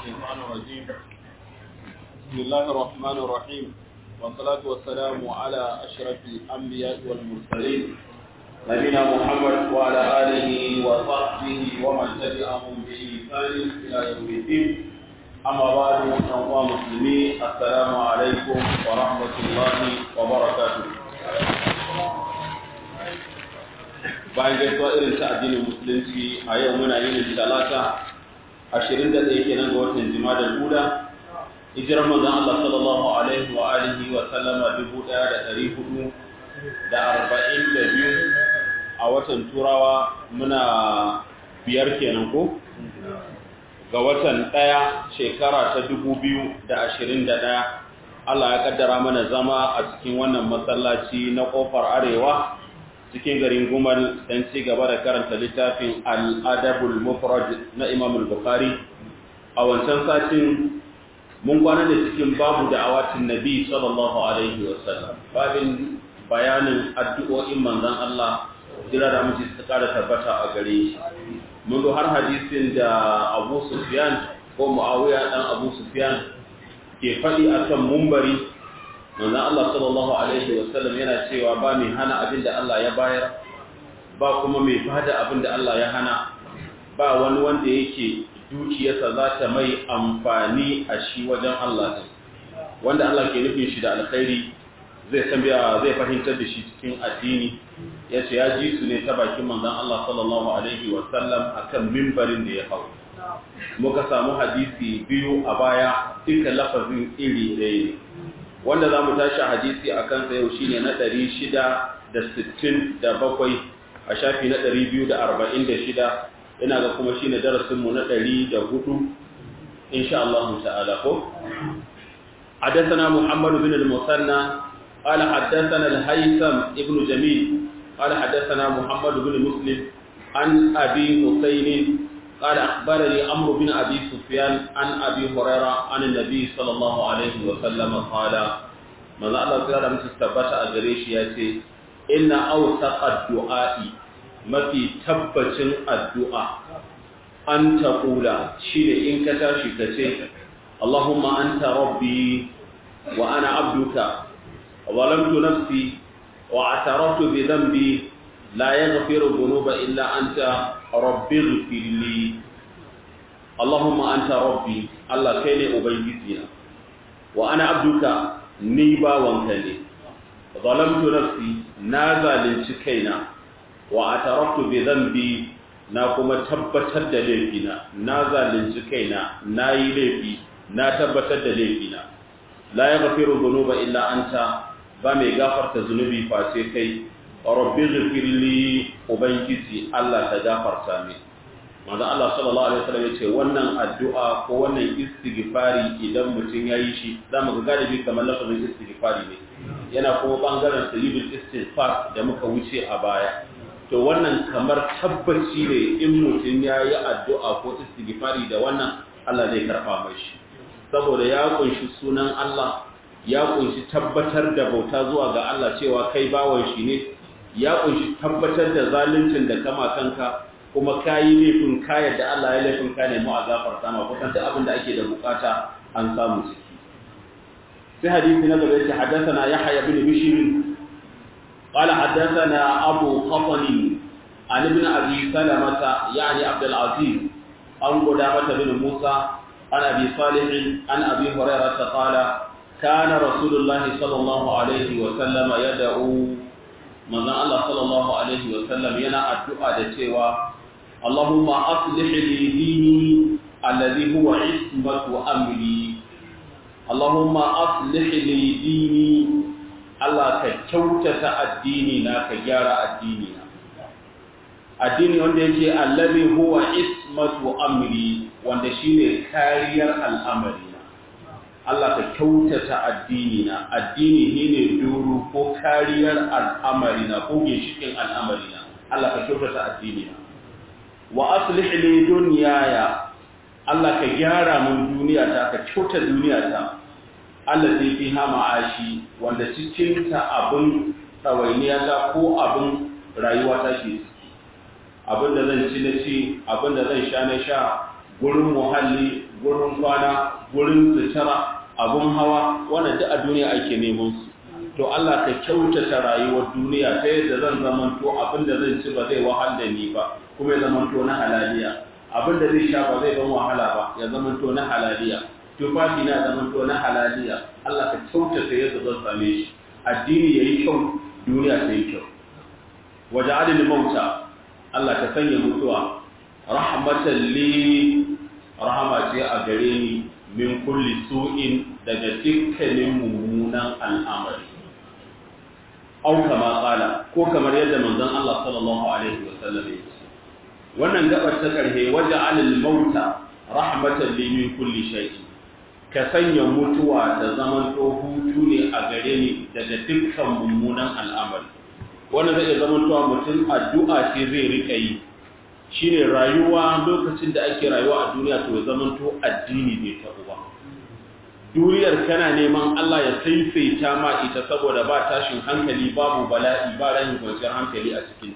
الشيطان الرجيم بسم الله الرحمن الرحيم والصلاة والسلام على أشرف الأنبياء والمرسلين نبينا محمد وعلى آله وصحبه ومن تبعهم بإحسان إلى يوم الدين أما بعد أيها المسلمين السلام عليكم ورحمة الله وبركاته bayan gaisuwa irin ta addinin musulunci a yau muna yin talata ashirin da ɗaya kenan ga watan jimadar guda hijirar manzon Allah sallallahu alaihi wa alihi wa sallama dubu ɗaya da ɗari hudu da arba'in da biyu a watan turawa muna biyar kenan ko ga watan ɗaya shekara ta dubu biyu da ashirin da ɗaya Allah ya kaddara mana zama a cikin wannan masallaci na ƙofar arewa cikin garin Gumal don ci gaba da karanta littafin al'adabul mufrad na Imam al-Bukhari. A wancan satin mun kwana da cikin babu da awatin Nabi sallallahu Alaihi wasallam, babin bayanin addu'o'in manzan Allah, jira da mace su kara tabbata a gare shi. Mun zo har hadisin da Abu Sufyan ko Muawiya dan Abu Sufyan ke faɗi akan mumbari manzon Allah sallallahu alaihi wasallam yana cewa ba mai hana abin da Allah ya bayar ba kuma mai bada abin da Allah ya hana ba wani wanda yake dukiyarsa za ta mai amfani a shi wajen Allah ne wanda Allah ke nufin shi da alkhairi zai san zai fahimtar da shi cikin addini ya ce ya ji su ne ta bakin manzon Allah sallallahu alaihi wasallam akan mimbarin da ya hau muka samu hadisi biyu a baya duka lafazin iri ɗaya ne wanda za mu tashi hadisi a kansa yau shine na ɗari shida da sittin da bakwai a shafi na ɗari biyu da arba'in da shida ina ga kuma shine darasinmu na ɗari da hudu insha Allah ta'ala ko حدثنا محمد بن المثنى قال حدثنا الهيثم ابن جميل قال حدثنا محمد بن مسلم عن أبي حسين قال أخبرني عمرو بن أبي سفيان عن أبي هريرة عن النبي صلى الله عليه وسلم قال من الله تعالى مستثبت أجريش ياتي إن أوثق الدعاء ما في تبت الدعاء أن تقول شيء إن كتاشي كتير اللهم أنت ربي وأنا عبدك ظلمت نفسي واعترفت بذنبي لا يغفر الذنوب إلا أنت rabbi ghfirli Allahumma anta rabbi Allah kai ne ubangijina wa ana abduka ni bawanka ne zalamtu nafsi na zalunci kaina wa ataraftu bi dhanbi na kuma tabbatar da laifina na zalunci kaina na yi laifi na tabbatar da laifina la yaghfiru dhunuba illa anta ba mai gafarta zunubi face kai rabbi ghfirli ubangiji Allah ta gafarta min manzo Allah sallallahu alaihi wasallam yace wannan addu'a ko wannan istighfari idan mutum yayi shi zamu ga galibi kamar lafazin istighfari ne yana kuma bangaren sayyidul istighfar da muka wuce a baya to wannan kamar tabbaci ne in mutum yayi addu'a ko istighfari da wannan Allah zai karba mai shi saboda ya kunshi sunan Allah ya kunshi tabbatar da bauta zuwa ga Allah cewa kai bawan shi ne ya kunshi tabbatar da zaluncin da kama kanka kuma kayi laifin kayar da Allah ya laifin ka ne mu a gafarta ma kusan duk abin da ake da bukata an samu ciki sai hadisi na gaba yace haddathana yahya ibn bishr qala haddathana abu qatani an ibn abi salamata yani abd al-aziz an qudamah bin musa an abi salih an abi hurairah qala kana rasulullahi sallallahu alaihi wa sallam yad'u manzon Allah sallallahu alaihi wa sallam yana addu'a da cewa Allahumma aslih li dini alladhi huwa ismatu amri Allahumma aslih li dini Allah ka kyautata addini na ka gyara addini na addini wanda yake alladhi huwa ismatu amri wanda shine kariyar al'amari Allah ka kyautata addini na addini ne duru ko kariyar al'amari na ko ginshikin al'amari na Allah ka kyautata addini na wa aslih li dunyaya Allah ka gyara mun duniya ta ka kyauta duniya ta Allah zai fi hama ashi wanda cikin ta abun tsawainiya ta ko abun rayuwa ta ke ciki abin da zan ci na ci abin da zan sha na sha gurin muhalli gurin kwana gurin sutura abun hawa wannan duk a duniya ake neman su to Allah ka kyautata rayuwar duniya ta yadda zan zamanto abin da zan ci ba zai wahal da ni ba kuma ya zamanto na halaliya abin da zai sha ba zai ban wahala ba ya zamanto na halaliya tufafi na zamanto na halaliya Allah ka kyautata yadda zan same shi addini yayi kyau duniya ta yi kyau waja'alil mauta Allah ka sanya mutuwa rahmatan li rahama ce a gare ni min kulli su'in daga dukkanin mummunan al'amari au kama qala ko kamar yadda manzon Allah sallallahu alaihi wasallam ya ce wannan gabar ta karhe waja'alil mauta rahmatan li min kulli shay'in ka sanya mutuwa da zaman to hutu ne a gare ni daga dukkan mummunan al'amari wannan zai zama to mutum addu'a ce zai rika yi shine rayuwa lokacin da ake rayuwa a duniya to zaman to addini bai ta uba duniyar kana neman Allah ya saisaita ma ita saboda ba tashin hankali babu bala'i ba rahin kwanciyar hankali a cikinta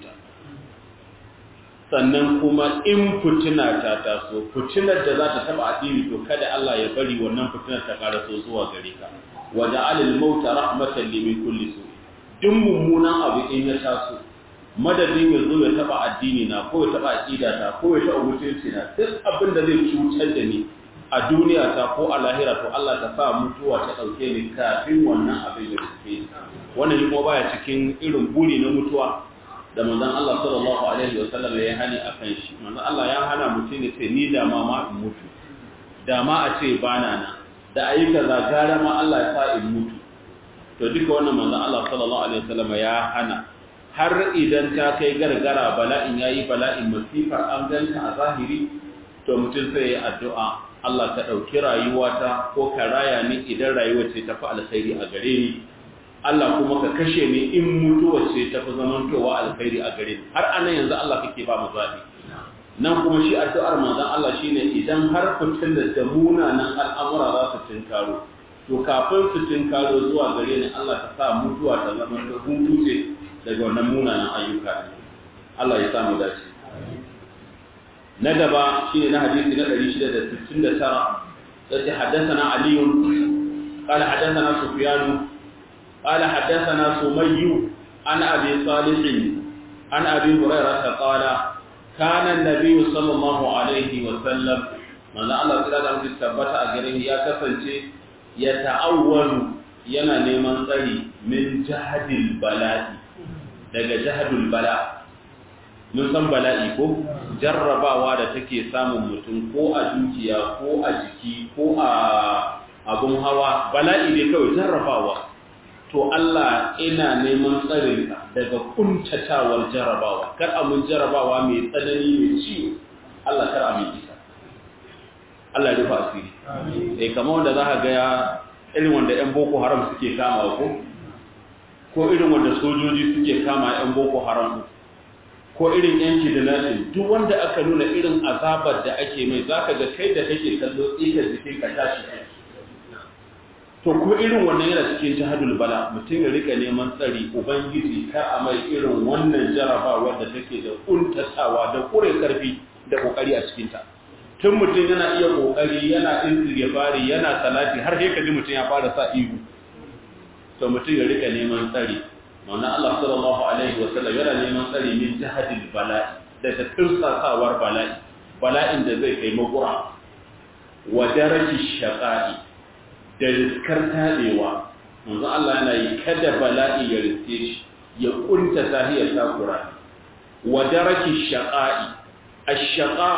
sannan kuma in fitina ta taso fitinar da za ta taba addini to kada Allah ya bari wannan fitinar ta karaso zuwa gare ka wa ja'alil mauta rahmatan li min kulli su duk mummunan abu in ya taso madadin ya zo ya taba addini na ko ya taba aqida ta ko ya taba mutunci na duk abin da zai cutar da ni a duniya ta ko a lahira to Allah ta sa mutuwa ta dauke ni kafin wannan abin ya rufe wannan kuma baya cikin irin buri na mutuwa da manzon Allah sallallahu alaihi wa sallam ya hani akan shi manzon Allah ya hana mutum ya ce ni da ma ma in mutu da ma a ce bana na da ayi kaza gara ma Allah ya sa in mutu to duka wannan manzon Allah sallallahu alaihi wa sallam ya hana har idan ta kai gargara bala'in yayi bala'in masifar an ganta a zahiri to mutum sai ya addu'a Allah ka ɗauki rayuwata ko ka raya ni idan rayuwar ce tafi alkhairi a gare ni Allah kuma ka kashe ni in mutuwar ce tafi zamantowa alkhairi a gare ni har anan yanzu Allah kake ba mu zaɓi nan kuma shi addu'ar manzon Allah shine idan har fitin da munanan al'amura za su tinkaro to kafin su tinkaro zuwa gare ni Allah ka sa mutuwa ta zama ta hutu ce daga wannan munanan ayyuka Allah ya sa mu dace na gaba shi ne na hadisi na 669 yace haddathana ali qala haddathana sufyan qala haddathana sumayy an abi salih an abi hurairah qala kana an-nabiy sallallahu alaihi wa sallam manzo Allah kira da mutum tabbata a gare ya kasance ya ta'awwalu yana neman tsari min jahadil bala'i daga jahadul bala' mun san bala'i ko jarrabawa da take samun mutum ko a dukiya ko a jiki ko a abun hawa bala'i dai kawai jarrabawa to Allah ina neman tsarin daga kuntatawar jarrabawa kar a mun jarrabawa mai tsanani mai ciwo Allah kar a mun isa Allah ya rufa asiri eh kamar wanda za ka ga irin wanda ƴan boko haram suke kama ko ko irin wanda sojoji suke kama ƴan boko haram ko irin yanki da nasin duk wanda aka nuna irin azabar da ake mai zaka ga kai da kake kallo tsikar jikin ka tashi to ko irin wannan yana cikin jihadul bala mutum ya rika neman tsari ubangiji kar a mai irin wannan jarabawar da take da kuntatawa da kure karfi da kokari a cikin ta tun mutum yana iya kokari yana istighfari yana salati har sai kaji mutum ya fara sa ihu to mutum ya rika neman tsari wannan Allah sallallahu alaihi wasallam yana neman tsari min jihadil bala'i daga tursasawar bala'i bala'in da zai kai makura wa daraji shaqa'i da riskar tabewa manzo Allah yana yi kada bala'i ya riske shi ya kunta tahiyar takura wa daraji shaqa'i ash-shaqa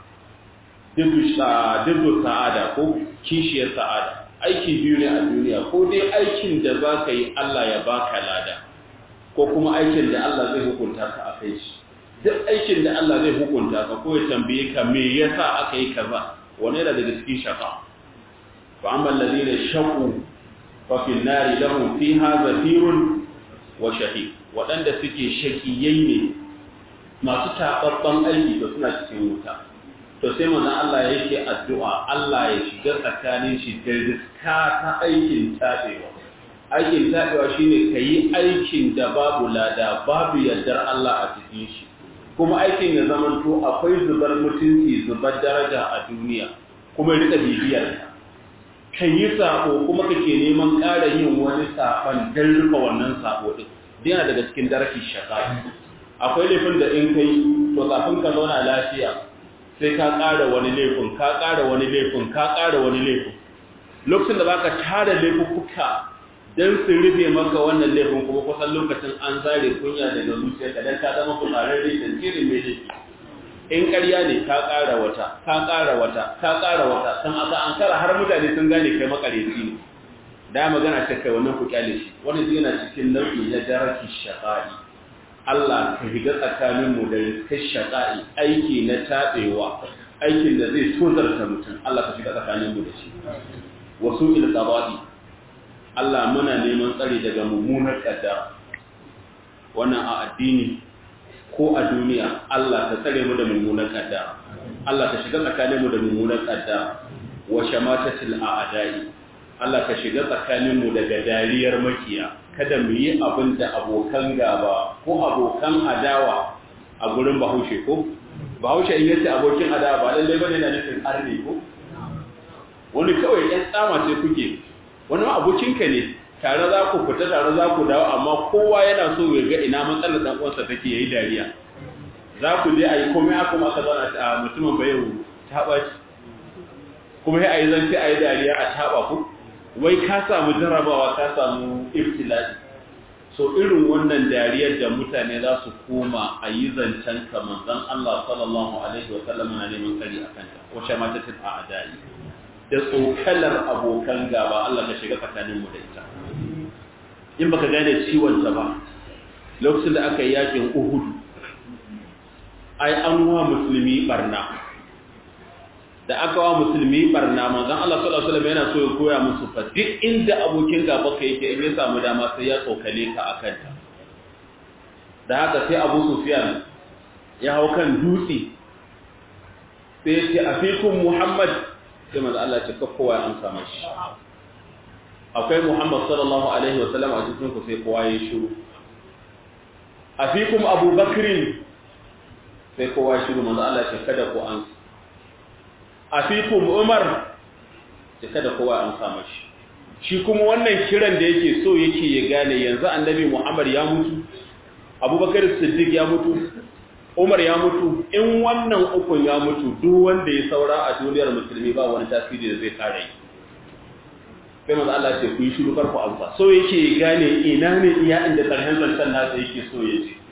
dubu sa'ada ko kishiyar sa'ada aiki biyu ne a duniya ko dai aikin da za ka yi Allah ya baka lada ko kuma aikin da Allah zai hukunta ka a kai shi duk aikin da Allah zai hukunta ka ko ya tambaye ka me yasa aka yi kaza wani yana daga cikin shaqa fa amma alladhina shaqu fa fi an-nari lahum fiha zafirun wa shahiq wadanda suke shakiyai ne masu tababban aiki da suna cikin wuta to sai manzon Allah yake addu'a Allah ya shiga tsakanin shi da riska ta aikin tabewa aikin taɓewa shi ne ka yi aikin da babu lada babu yardar Allah a cikin shi kuma aikin ya zamanto akwai zubar mutunci zubar daraja a duniya kuma rika bibiyar ka yi sabo kuma kake neman ƙara yin wani saban don rufe wannan sabo din yana daga cikin daraki shaka akwai laifin da in kai to kafin ka zauna lafiya sai ka ƙara wani laifin ka ƙara wani laifin ka ƙara wani laifin lokacin da baka tara laifuka don su rufe maka wannan laifin kuma kusan lokacin an zare kunya daga zuciyarka don ka zama kusurarre da tsirin mai laifi in ƙarya ne ka ƙara wata ka ƙara wata ka ƙara wata san aka an kara har mutane sun gane kai makareci ne da magana ta kai wannan ku kyale shi wani zai yana cikin nau'i na daraki shaƙa'i Allah ka higa tsakanin mu da kai shaƙa'i aiki na taɓewa aikin da zai tozarta mutum Allah ka shiga tsakanin mu da shi wasu il qada'i Allah muna neman tsari daga mummunar kaddara wannan a addini ko a duniya Allah ta tsare mu da mummunar kaddara Allah ta shiga tsakanin mu da mummunar kaddara wa shamatatil a'da'i Allah ka shiga tsakanin mu daga dariyar makiya kada mu yi abin da abokan gaba ko abokan adawa a gurin Bahaushe ko Bahaushe in yace abokin adawa ba lalle bane na nufin arne ko wani kawai ɗan tsama ce kuke wani ma abokinka ne tare za ku fita tare za ku dawo amma kowa yana so ya ga ina matsalar dan uwansa take yayi dariya za ku je ayi komai aka kuma aka zauna a mutumin bayan ta baci kuma sai ayi zance ayi dariya a taba ku wai ka samu jarabawa ka samu ibtila'i so irin wannan dariyar da mutane za su koma a yi zancen ka manzon Allah sallallahu alaihi wa sallam na neman kari akan ta wa shamatatul a'da'i da tsokalar abokan gaba Allah ka shiga tsakaninmu da ita in baka gane ciwon ta ba lokacin da aka yi yakin Uhud ai an wa musulmi barna da aka wa musulmi barna manzon Allah sallallahu alaihi wasallam yana so ya koya musu fa duk inda abokin gaba ka yake in ya samu dama sai ya tsokale ka akan ta da haka sai Abu Sufyan ya hau kan dutse sai ya ce afikum Muhammad sai manzo Allah ce kowa ya amsa mashi akwai Muhammad sallallahu alaihi wa sallam a cikin ku sai kowa ya shiru afikum Abu Bakr sai kowa ya shiru manzo Allah ce kada ku amsa afikum Umar ce kada kowa ya amsa mashi shi kuma wannan kiran da yake so yake ya gane yanzu annabi Muhammad ya mutu Abubakar Siddiq ya mutu Umar ya mutu in wannan ukun ya mutu duk wanda ya saura a duniyar musulmi ba wani tasiri da zai kare sai manzo Allah ce ku yi shiru karku amsa so yake gane ina ne iya inda karshen zancan nasa yake so ya ce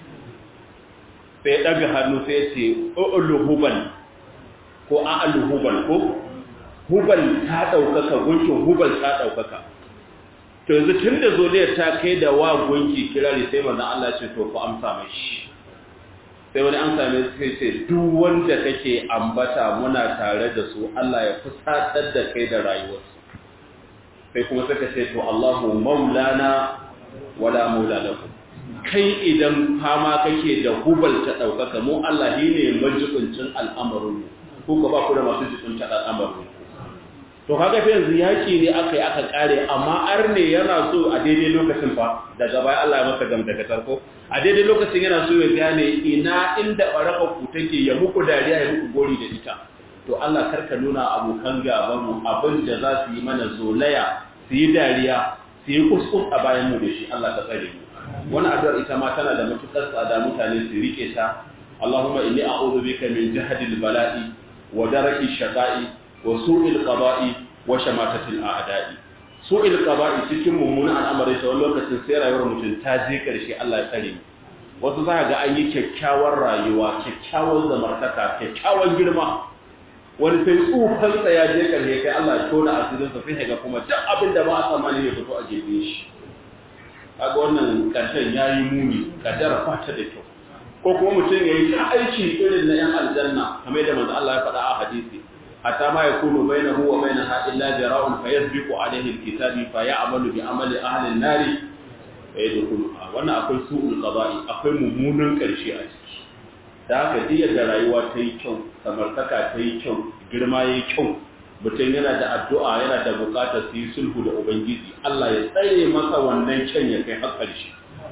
sai ya daga hannu sai ya ce ulu hubal ko a'alu hubal ko hubal ta daukaka gunkin hubal ta daukaka to yanzu tunda zoliyar ta kai da wa gunki kirari sai manzo Allah ce to ku amsa mashi sai wani an same su kai ce duk wanda kake ambata muna tare da su Allah ya fusatar da kai da rayuwarsu sai kuma suka ce to Allahu maulana wala maula lakum kai idan fama kake da hubal ta daukaka mu Allah ne majibincin al'amarin ko ka ba ku da masu jibinta al'amarin to kaga fa yanzu yaki ne aka yi aka kare amma arne yana so a daidai lokacin fa daga baya Allah ya masa gamdakatar ko a daidai lokacin yana so ya gane ina inda baraka ku take ya muku dariya ya muku gori da ita to Allah karka nuna abokan gaban mu abin da za su yi mana zolaya su yi dariya su yi kuskus a bayan mu da shi Allah ka tsare mu wani addu'ar ita ma tana da matukar tsada mutane su rike ta Allahumma inni a'udhu bika min jahdil bala'i wa daraki shaqa'i wa su'il qada'i wa shamatatil a'da'i su'il qada'i cikin mummunan al'amari ta wani lokacin sai rayuwar mutum ta je karshe Allah ya tsare mu wasu za ga an yi kyakkyawar rayuwa kyakkyawar zamartaka kyakkyawar girma wani sai tsufan sa ya je karshe kai Allah ya tona asirin sa sai ga kuma duk abin da ba a tsammani ya fito a gefe shi kaga wannan karshen yayi muni kaddara fata da kyau ko kuma mutum yayi ta aiki irin na yan aljanna kamar da manzo Allah ya faɗa a hadisi حتى ما يكون بينه وبينها إلا ذراع فيسبق عليه الكتاب فيعمل بعمل أهل النار فيدخلها وانا أقول سوء القضاء أقول ممونا كرشي أجي da haka duk yadda rayuwa ta yi kyau samartaka ta yi kyau girma ya yi kyau mutum yana da addu'a yana da bukatar su yi sulhu da ubangiji Allah ya tsaye masa wannan kyan ya kai har ƙarshe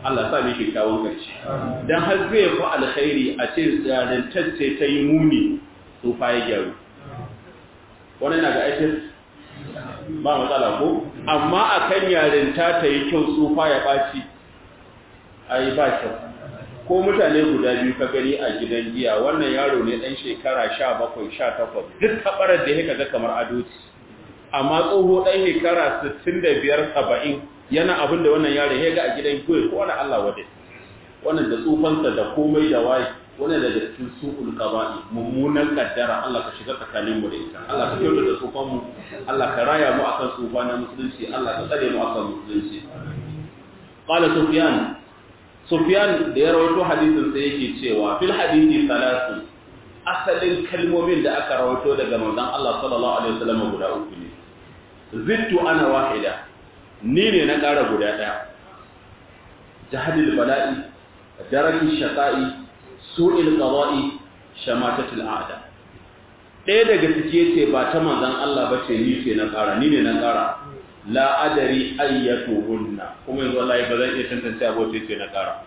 Allah sa mai kyakkyawan karshe dan har zai fi alkhairi a ce yarantacce ta yi muni tsufa ya gyaru wannan na ga aikin ba matsala ko amma akan yarinta ta yi kyau tsufa ya ɓaci ai ba kyau ko mutane guda biyu ka gani a gidan giya wannan yaro ne dan shekara 17 18 duk tabarar da yake ga kamar adoci amma tsoho dan shekara 65 70 yana abin da wannan yaro ya ga a gidan giya ko wani Allah wade wannan da tsufansa da komai da waye wannan daga cikin su'ul qaba'i mummunan kaddara Allah ka shiga tsakanin mu da ita Allah ka kyauta da tsufan mu Allah ka raya mu akan tsufa na musulunci Allah ka tsare mu akan musulunci qala sufyan Sufyan da ya rawaito hadisin sai yake cewa fil hadisi salatu asalin kalmomin da aka rawaito daga manzon Allah sallallahu alaihi wasallam guda uku ne zittu ana wahida ni ne na ƙara guda ɗaya jahadil bala'i daraki shaqa'i su'il qada'i shamatatul a'da ɗaya daga cike ce ba ta manzon Allah ba ce ni ce na ƙara ni ne na ƙara la adari ayyatuhunna kuma yanzu wallahi ba zan iya tantance abote ce na kara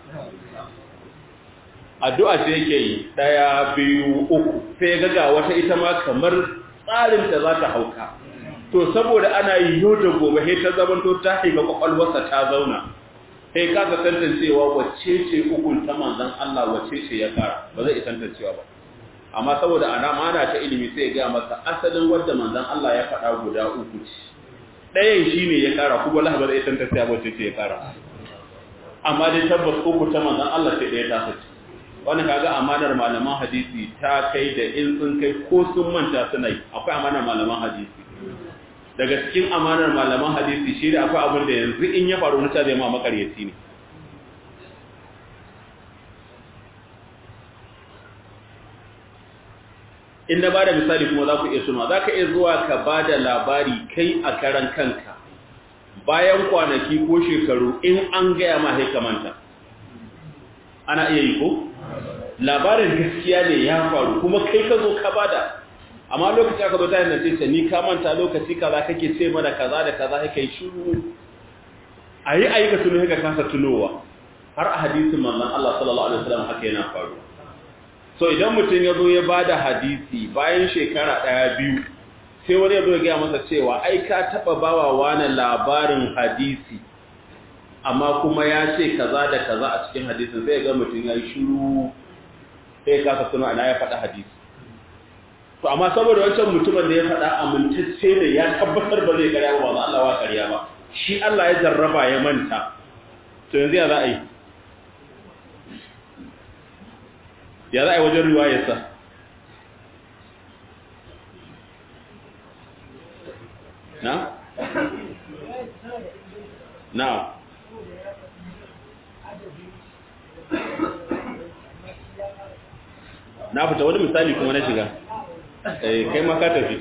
addu'a ce yake yi daya biyu uku sai ga ga wata ita ma kamar tsarin ta za ta hauka to saboda ana yi yau da gobe sai ta zamanto ta haifa kwakwalwarsa ta zauna sai ka ga tantancewa wacce ce ukun ta manzon Allah wacce ce ya kara ba zai iya tantancewa ba amma saboda ana mana ta ilimi sai ya ga masa asalin wanda manzon Allah ya faɗa guda uku ce ɗayan shi ne ya ƙara kuma Allah ba zai tantance ba ce ya ƙara amma dai tabbas uku ta manzon Allah sai ɗaya ta sace wannan kaga amanar malaman hadisi ta kai da in sun kai ko sun manta suna yi akwai amanar malaman hadisi daga cikin amanar malaman hadisi shi da akwai abin da yanzu in ya faru wuta zai ma makaryaci ne in na bada misali kuma za ku iya suna za ka iya zuwa ka ba da labari kai a karan kanka bayan kwanaki ko shekaru in an gaya ma manta. ana iya yi ko? labarin gaskiya ne ya faru kuma kai ka zo ka bada amma lokaci aka zo ta yana ce ni ka manta lokaci kaza kake ce mana kaza da kaza kake shiru a yi ayyuka tuno ka kasa tunowa har a hadisin manzon Allah sallallahu alaihi wasallam haka yana faruwa so idan mutum ya zo ya ba da hadisi bayan shekara ɗaya biyu sai wani ya zo ya gaya masa cewa ai ka taɓa bawa wani labarin hadisi amma kuma ya ce kaza da kaza a cikin hadisin sai ga mutum ya yi shiru sai ya kasa suna ana ya faɗa hadisi to amma saboda wancan mutumin da ya faɗa amintacce ne ya tabbatar ba zai karya ba ba Allah wa karya ba shi Allah ya jarraba ya manta to yanzu ya za a yi ya za a yi wajen riwayarsa na? na na fita wani misali kuma na shiga eh kai ma ka tafi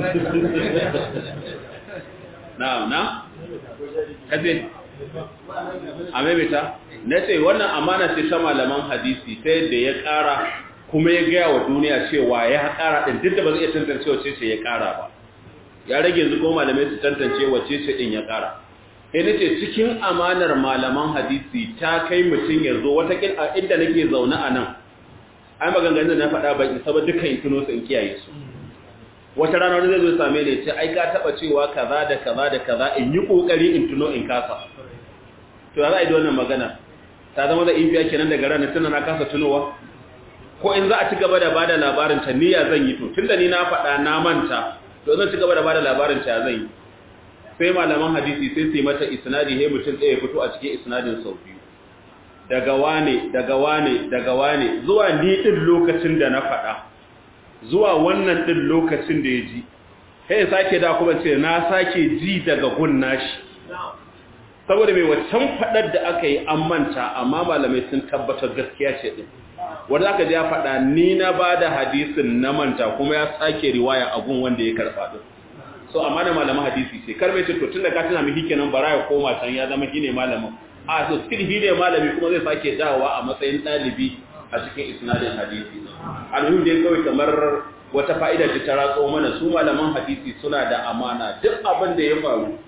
na na kace a maimaita na ce wannan amana ce ta malaman hadisi ta yadda ya ƙara kuma ya gaya wa duniya cewa ya ƙara ɗin duk da ba zai iya tantance wace ce ya ƙara ba ya rage yanzu kuma malamai su tantance wace ce ɗin ya ƙara sai na ce cikin amanar malaman hadisi ta kai mutum ya zo wataƙil a inda nake zaune a nan ai maganganun da na faɗa ban isa ba dukkan in tuno su in kiyaye su wata rana wani zai zo same ni ce ai ka taɓa cewa kaza da kaza da kaza in yi ƙoƙari in tuno in kasa to za a yi da wannan magana ta zama da infiya kenan daga ranar tana na kasa tunowa ko in za a ci gaba da bada labarin ta niyya zan yi to tunda ni na faɗa na manta to zan ci gaba da bada labarin ta zan yi sai malaman hadisi sai su yi mata isnadi he mutum ɗaya fito a cikin isnadin sau biyu daga wane daga wane daga wane zuwa ni din lokacin da na faɗa zuwa wannan din lokacin da ya ji sai sake da kuma ce na sake ji daga gun nashi saboda mai waccan faɗar da aka yi an manta amma malamai sun tabbatar gaskiya ce ɗin wanda aka ji ya faɗa ni na ba da hadisin na manta kuma ya sake riwaya a gun wanda ya karɓa ɗin so amma da malaman hadisi ce kar mai ce to tun da ka tuna miki kenan bara ya koma can ya zama shine malamin a so still shi ne malami kuma zai sake dawowa a matsayin ɗalibi a cikin isnadin hadisi alhum dai kawai kamar wata fa'ida ce ta ratso mana su malaman hadisi suna da amana duk abin da ya faru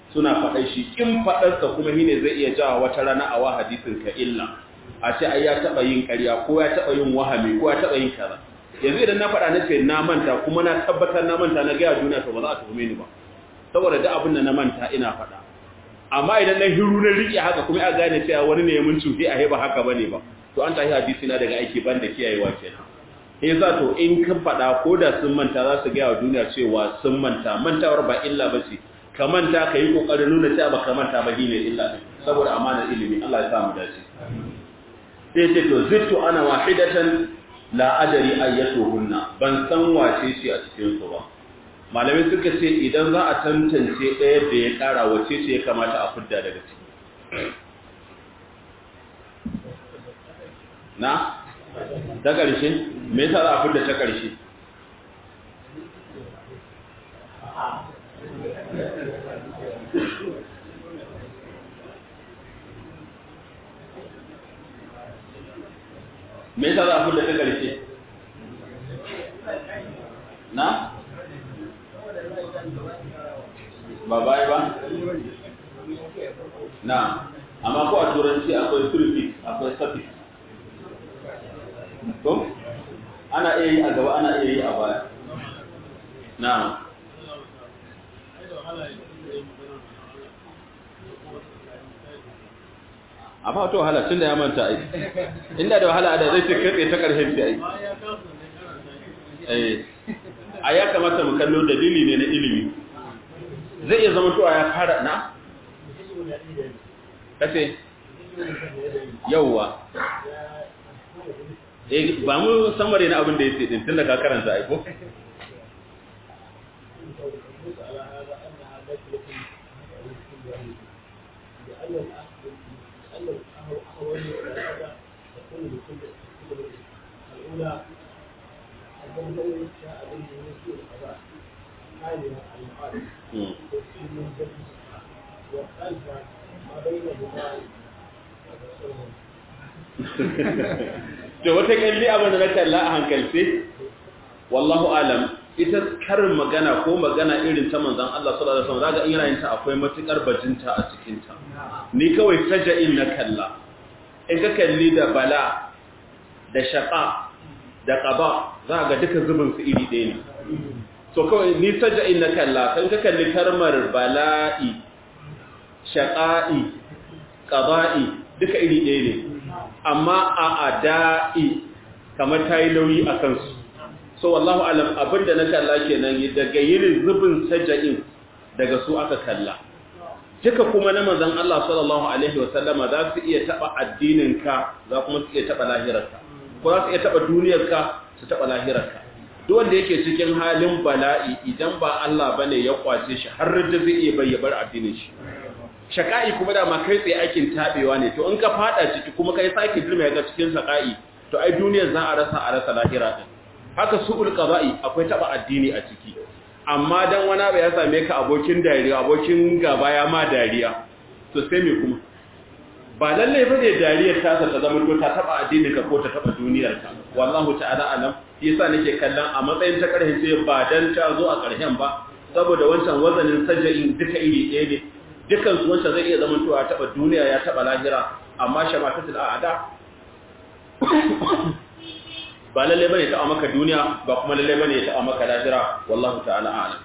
suna faɗai shi in faɗarsa kuma shine zai iya jawa wata rana a wa hadisin ka illa a ce ai ya taɓa yin ƙarya ko ya taɓa yin wahami ko ya taɓa yin kaza yanzu idan na faɗa na ce na manta kuma na tabbatar na manta na gaya duniya to ba za a tuhume ni ba saboda duk abin da na manta ina faɗa amma idan na hiru na riƙe haka kuma a gane cewa wani ne ya mun cufi a ba haka bane ba to an tashi hadisi na daga aiki banda kiyayewa kenan sai za to in ka faɗa ko da sun manta za su gaya wa duniya cewa sun manta mantawar ba illa ba ce ka manta ka yi ƙoƙarin nuna cewa ba ka manta ba shine illa ɗin saboda amanar ilimi Allah ya sa mu dace sai ce to zittu ana wahidatan la adari ayyatuhunna ban san wace ce a cikin su ba malamai suka ce idan za a tantance ɗaya da ya ƙara wace ce ya kamata a fidda daga ciki na ta ƙarshe me yasa za a fidda ta ƙarshe me yasa za a fidda ta ƙarshe na ba bai ba na amma ko a turanci akwai prefix akwai suffix ko ana iya yi a gaba ana iya yi a baya na a ba wata wahala tun da ya manta ai inda da wahala da zai ce katse ta ƙarshen shi ai a ya kamata mu kallo dalili ne na ilimi zai iya zama tuwa ya fara na kace yauwa eh ba mu samare na abin da yake din tunda ka karanta ai ko to wata kalli abin da na kalla a hankalce wallahu alam ita karin magana ko magana irin ta manzon Allah sallallahu alaihi wasallam zaga in yana yin ta akwai matukar bajinta a cikin ta ni kawai saja'in na kalla in ka kalli da bala da shaqa da qaba zaga duka zubin su iri ɗaya ne so kawai ni saja'in na kalla kan ka kalli karmar bala'i shaqa'i qada'i duka iri ɗaya ne amma a ada'i kamar ta yi nauyi a kansu so wallahu alam abinda na kalla kenan daga yin zubin saja'in daga su aka kalla duka kuma na manzon Allah sallallahu alaihi wasallama za su iya taba addininka za kuma su iya taba lahirarka ko za su iya taba duniyarka su taba lahirarka duk wanda yake cikin halin bala'i idan ba Allah bane ya kwace shi har da zai iya bayyabar addinin shi shaka'i kuma da ma kai tsaye aikin tabewa ne to in ka fada ciki kuma kai sake dirma ga cikin shaka'i to ai duniyar za a rasa a rasa lahira din haka su'ul qada'i akwai taba addini a ciki amma dan wani abu ya same ka abokin dariya abokin gaba ya ma dariya to sai me kuma ba lalle ba ne dariyar ta ta zama to ta taba addini ka ko ta taba duniyar ka wallahu ta'ala alam yasa nake kallon a matsayin ta karhin sai ba dan ta zo a karhen ba saboda wancan wazanin saja'in duka iri ɗaya ne dukan su wancan zai iya zama to a taba duniya ya taba lahira amma shamatatul a'ada ba lalle bane ta maka duniya ba kuma lalle bane ta maka lahira wallahu ta'ala a'lam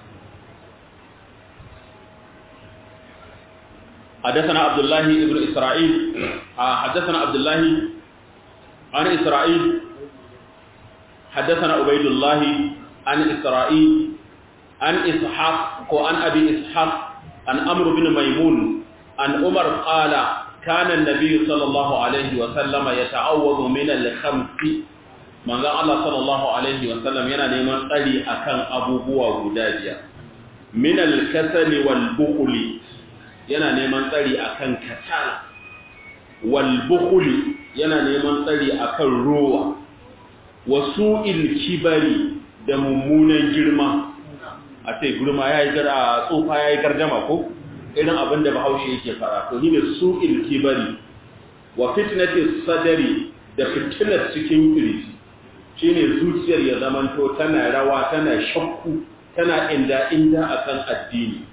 حدثنا عبد الله ابن إسرائيل حدثنا عبد الله عن إسرائيل حدثنا عبيد الله عن إسرائيل عن إسحاق وعن أبي إسحاق عن أمر بن ميمون عن عمر قال كان النبي صلى الله عليه وسلم يتعوذ من الخمس manzon Allah sallallahu alaihi wa sallam yana neman tsari akan abubuwa guda biyar min al-kasali wal bukhli yana neman tsari akan kasala wal bukhli yana neman tsari akan ruwa wasu'il kibari da mummunan girma a ce girma yayi gara tsufa yayi gardama ko irin abin da Bahaushe yake fara to shine su'il kibari wa fitnatis sadari da fitnar cikin kirji shine zuciyar ya zamanto tana rawa tana shakku tana inda inda akan addini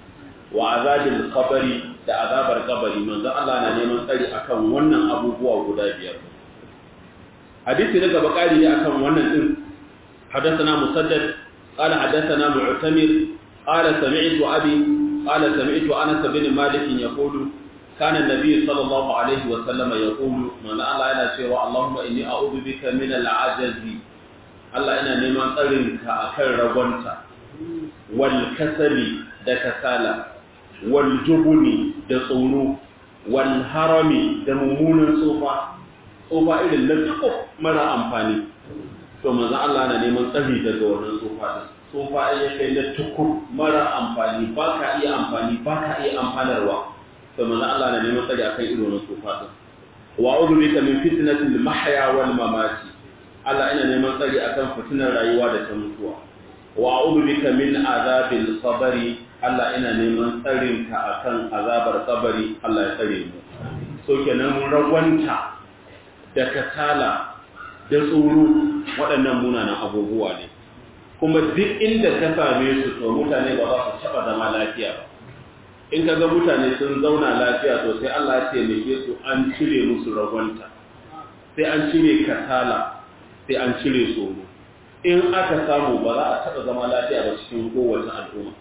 wa azabil qabri da azabar qabri manzo Allah na neman tsari akan wannan abubuwa guda biyar hadisi daga bakari ne akan wannan din حدثنا مسدد قال حدثنا معتمر قال سمعت أبي قال سمعت أنس بن مالك يقول كان النبي صلى الله عليه وسلم يقول من الله إلى شيء اللهم إني أعوذ بك من العجز الله إنا نمان ترنك أكل رغنت والكسل دكسالة والجبن دصونو والهرم دممون صوفا صوفا إلى اللتقف مرة أمفاني to manzon Allah na neman tsari daga wannan tsofa din tsofa ya kai na tukur mara amfani ba ka iya amfani ba ka iya amfanarwa to manzon Allah na neman tsari akan irin wannan tsofa din wa a'udhu bika min fitnatil mahya wal mamati Allah ina neman tsari akan fitinar rayuwa da ta mutuwa wa a'udhu bika min azabil qabri Allah ina neman tsarin ka akan azabar qabri Allah ya tsare mu so kenan mun ragwanta da kasala da tsoro waɗannan munanan abubuwa ne kuma duk inda ka same su to mutane ba za su taɓa zama lafiya ba in ka ga mutane sun zauna lafiya to sai Allah ya taimake su an cire musu ragwanta sai an cire kasala sai an cire tsoro in aka samu ba za a taɓa zama lafiya ba cikin kowace al'umma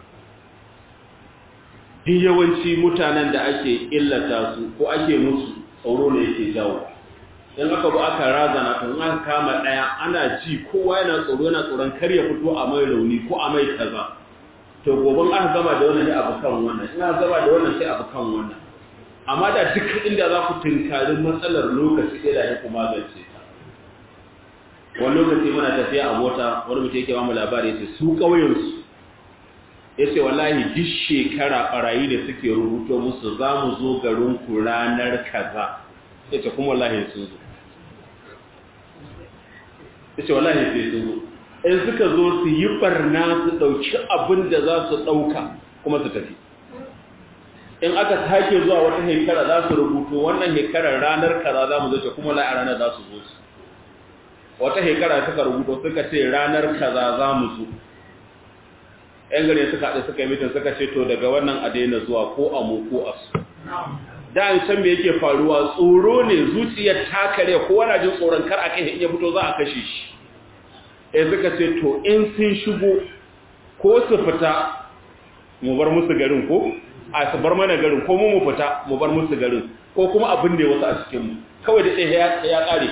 duk yawanci mutanen da ake illata su ko ake musu tsoro ne yake jawo in aka bu aka razana to in aka kama daya ana ji kowa yana tsoro yana tsoron kar ya fito a mai rauni ko a mai kaza to goben aka gama da wannan sai abu kan wannan in aka gama da wannan sai abu kan wannan amma da duk inda za ku tunkari matsalar lokaci ɗaya da ya kuma magance ta wani lokaci muna tafiya a mota wani mutum yake bamu labari yace su ƙauyensu yace wallahi duk shekara barayi da suke rubuto musu za mu zo garin ku ranar kaza yace kuma wallahi sun zo yace wallahi sai sun zo in suka zo su yi barna su dauki abin da za su dauka kuma su tafi in aka sake zuwa wata hekara za su rubuto wannan hekarar ranar kaza za mu zo ce kuma wallahi a ranar za su zo su wata hekara suka rubuto suka ce ranar kaza za mu zo ‘yan gare suka haɗe suka yi mitin suka ce to daga wannan a daina zuwa ko a mu ko a su da an san me yake faruwa tsoro ne zuciyar takare ko wana jin tsoron kar a kai iya fito za a kashe shi ya suka ce to in sun shigo ko su fita mu bar musu garin ko a su bar mana garin ko mu mu fita mu bar musu garin ko kuma abin da ya wasu a cikinmu kawai da ɗaya ya ƙare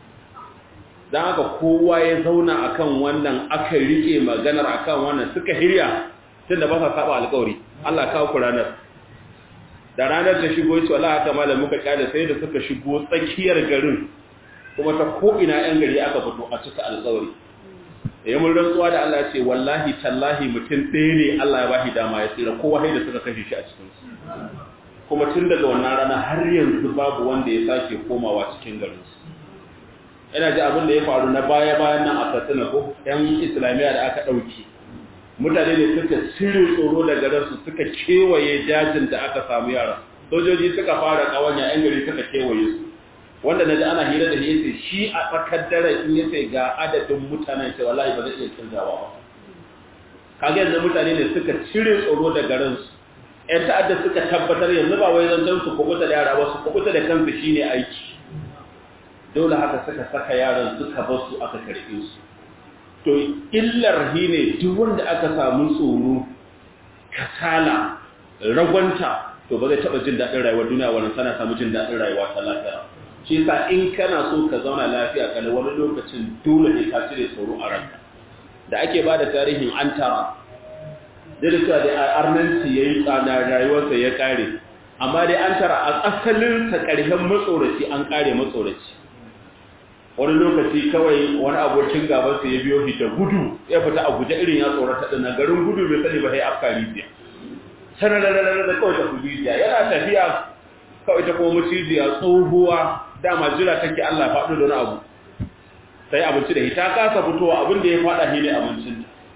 don haka kowa ya zauna akan wannan aka rike maganar akan wannan suka hirya tun da ba sa saba alkawari Allah kawo ku ranar da ranar ta shigo yace wallahi haka malam muka kyale sai da suka shigo tsakiyar garin kuma ta ko ina yan gari aka fito a cika alkawari ya mun rantsuwa da Allah ya ce wallahi tallahi mutum ɗaya ne Allah ya bashi dama ya tsira kowa sai da suka kashe shi a cikin su kuma tun daga wannan rana har yanzu babu wanda ya sake komawa cikin garin su ina ji abin da ya faru na baya-bayan nan a katsina ko ‘yan islamiyya da aka ɗauki mutane ne suka cire tsoro daga ransu suka kewaye dajin da aka samu yara sojoji suka fara ƙawanya ‘yan gari suka kewaye su wanda na ji ana hira da yace shi a tsakar dare in yace ga adadin mutanen shi wallahi ba zai iya canzawa ba kaga yanzu mutane ne suka cire tsoro daga ransu ‘yan ta'adda suka tabbatar yanzu ba wai zancen su kubuta da yara ba su kubuta da kansu shine aiki dole haka suka saka yaran suka bar su aka karbe su to illar hi ne duk wanda aka samu tsoro kasala ragwanta to ba zai taba jin daɗin rayuwar duniya wannan sana samu jin daɗin rayuwa ta lafiya shi yasa in kana so ka zauna lafiya kana wani lokacin dole ne ka cire tsoro a ranka da ake ba da tarihin antara da cewa da arnanci yayi tsada rayuwarsa ya kare amma dai an tara a asalin ta ƙarshen matsoraci an kare matsoraci wani lokaci kawai wani abokin gabansa ya biyo shi da gudu ya fita a guje irin ya tsorata ɗin garin gudu bai sani ba sai afka rijiya sanararrarar da kawai ta fi rijiya yana tafiya kawai ta kuma macijiya tsohuwa dama jira take Allah faɗo da wani abu sai abinci da ita kasa fitowa abin da ya faɗa shi ne abincin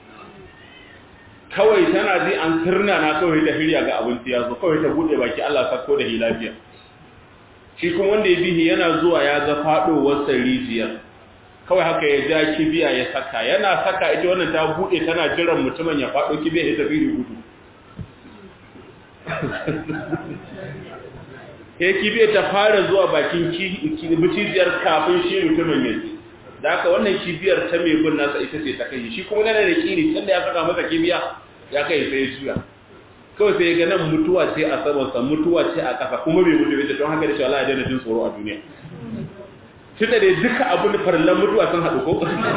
kawai tana ji an sirna na kawai ta hirya ga abinci ya zo kawai ta buɗe baki Allah sako da hi lafiya shi kuma wanda ya bihi yana zuwa ya ga faɗowar rijiyar kawai haka ya ja kibiya ya saka yana saka ita wannan ta buɗe tana jiran mutumin ya faɗo kibiya ya tafi da gudu ya kibiyar ta fara zuwa bakin mucijiyar kafin shi mutumin yanzu da haka wannan kibiyar ta mai bin nasa ita ce ta kai shi kuma yana da kiri tunda ya saka masa kibiya ya kai sai ya juya kawai sai ga nan mutuwa ce a samansa mutuwa ce a ƙasa kuma bai mutu bai don haka da shi Allah ya daina jin tsoro a duniya tunda da duka abin da farallan mutuwa sun haɗu ko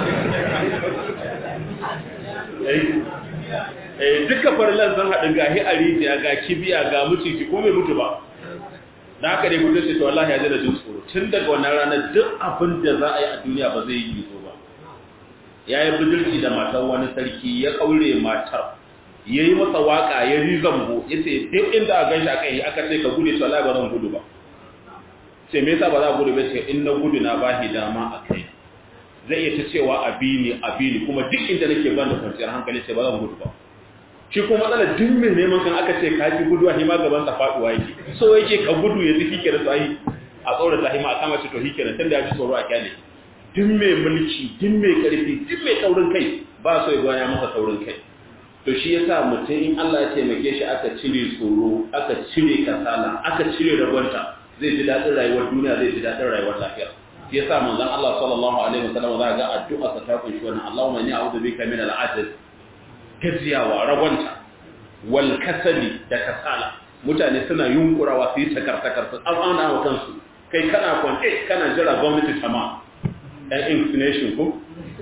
eh duka farallan sun haɗu ga hi a rijiya ga kibiya ga muciji ko bai mutu ba da haka dai mutum sai to wallahi ya daina jin tsoro tun daga wannan ranar duk abin da za a yi a duniya ba zai yi gizo ba ya yi budurci da matar wani sarki ya kaure matar ya yi masa waka ya yi zambo ya ce duk inda a gan shi aka yi aka ce ka gudu to Allah ba zan gudu ba ce me yasa ba za gudu ba ce in na gudu na bahi dama a kai zai iya ta cewa abini abini kuma duk inda nake ban da kwanciyar hankali ce ba zan gudu ba shi kuma matsala duk mai neman kan aka ce ka ji gudu a hima gaban sa faduwa yake so yake ka gudu ya ziki ke da sai a tsora ta hima a kama shi to hike da tunda ya ji tsoro a kyale duk mai mulki duk mai karfi duk mai taurin kai ba so ya gwaya masa taurin kai to shi yasa mutum in Allah ya taimake shi aka cire tsoro aka cire kasala aka cire ragwanta zai ji dadin rayuwar duniya zai ji dadin rayuwar lafiya shi yasa manzon Allah sallallahu alaihi wasallam za ga addu'a sa ta kunshi wannan Allahumma inni a'udhu bika min al-'ajz gajiyawa ragwanta wal kasali da kasala mutane suna yunkurawa su yi takar-takar su amana wa kansu kai kana kwance kana jira gwamnati ta ma ɗan inclination ko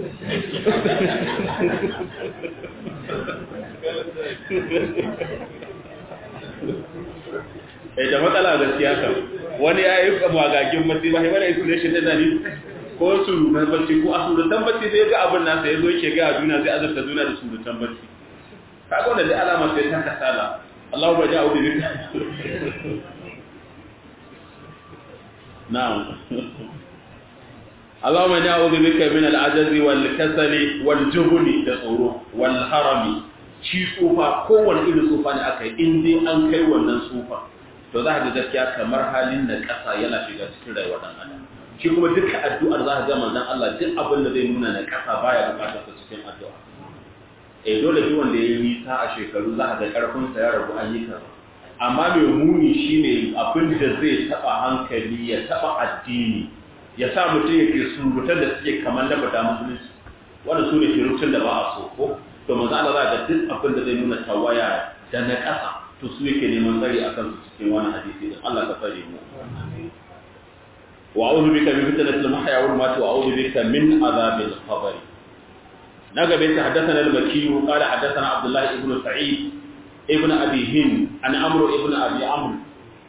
eh da matsala gaskiya kan wani ya yi magagin matsi ba haifar inclination da zani ko surutan bacci ko a surutan bacci sai ga abin nasa ya zo yake ga duniya zai azurta duniya da surutan bacci kaga wannan dai alama sai ta kasala Allahu ba ja'u bi na'am Allahumma na'udhu bika min al-'ajzi wal kasali wal jubni da tsoro wal harami shi tsufa kowane irin tsufa ne aka yi in dai an kai wannan tsufa to za ka ga gaskiya kamar halin na ƙasa yana shiga cikin rayuwar dan adam shi kuma duka addu'ar za ka ga manzon Allah duk abin da zai nuna na ƙasa baya buƙatar sa cikin addu'a eh dole duk wanda ya yi nisa a shekaru za ka ga karfin sa ya rabu an yi kaza amma mai muni shine abin da zai taba hankali ya taba addini ya sa mutum yake surutan da suke kamar na fata musulunci wanda su ne shirutun da ba a so ko to manzo Allah za ga duk abin da zai nuna tawaya da na ƙasa to su yake neman tsari a kansu cikin wani hadisi din Allah ka tsare mu wa a'udhu bika min fitnatil mahya wal mamat wa a'udhu bika min azabil qabr naga bai ta haddathana al-makki qala haddathana Abdullah ibn Sa'id ibn Abi Hind an Amr ibn Abi Amr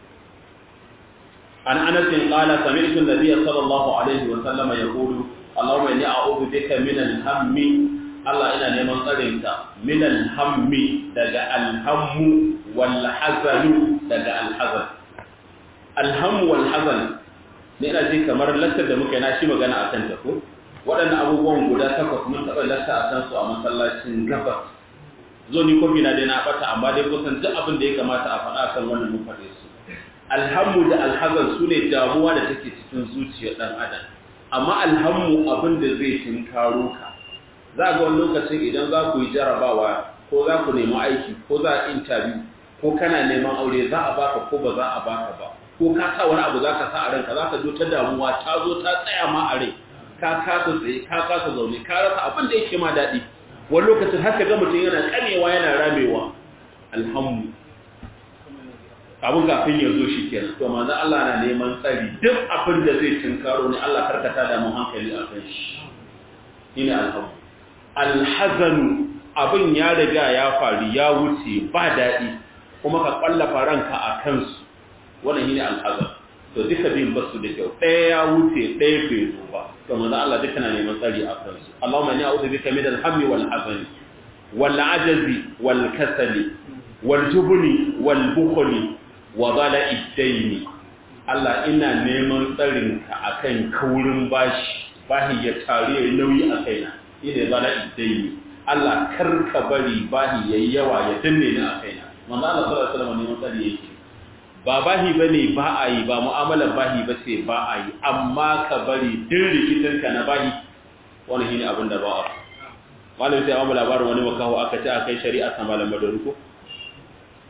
عن انس قال سمعت النبي صلى الله عليه وسلم يقول اللهم اني اعوذ بك من الهم الله ina neman tsarinka min alhammi daga alhammu wal hazan daga alhazan alhammu wal hazan ne ina ji kamar lattar da muke na shi magana akan ta ko waɗannan abubuwan guda takwas mun taɓa latta a kansu a masallacin gabas zo ni kofi na dai na ɓata amma dai kusan duk abin da ya kamata a faɗa kan wannan mun faɗe su alhammu da alhazan su ne damuwa da take cikin zuciyar ɗan adam amma alhammu abin da zai tinkaro ka za ga wani lokacin idan za ku yi jarabawa ko za ku nemi aiki ko za a interview ko kana neman aure za a baka ko ba za a baka ba ko ka sa wani abu za ka sa a ranka za ka zo ta damuwa ta zo ta tsaya ma a rai ka kasa tsaye ka kasa zaune ka rasa abin da yake ma daɗi wani lokacin haka ga mutum yana kamewa yana ramewa alhammu abin kafin ya zo shi kenan to manzo Allah na neman tsari duk abin da zai tinkaro ne Allah karkata da mu hankali a kan shi shine alhamdu alhazanu abin ya riga ya faru ya wuce ba daɗi kuma ka kwallafa ranka a kansu wannan shine alhazan to duka bin basu da kyau ɗaya ya wuce ɗaya bai zo ba to manzo Allah duka na neman tsari a kansu Allahumma inni a'udhu bika min al-hammi wal hazani wal ajazi wal kasali wal jubni wal bukhli wa zala iddaini Allah ina neman tsarinka akan kaurin bashi bahi ya tare ya nauyi a kaina ina zala iddaini Allah karka bari bahi yayi yawa ya danne ni a kaina manzo Allah sallallahu alaihi wasallam neman tsari yake ba bahi bane ba a yi ba mu'amalar bahi ba sai ba a yi amma ka bari din rikitinka na bahi wani shine abin da ba a malamin sai amma labarin wani makaho aka ce aka kai shari'a ta malam Madari ko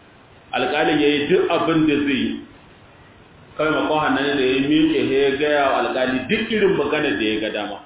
alƙalin ya yi duk abin da zai yi kawai makon hannun da ya miƙe ya gaya wa alƙali duk irin magana da ya ga dama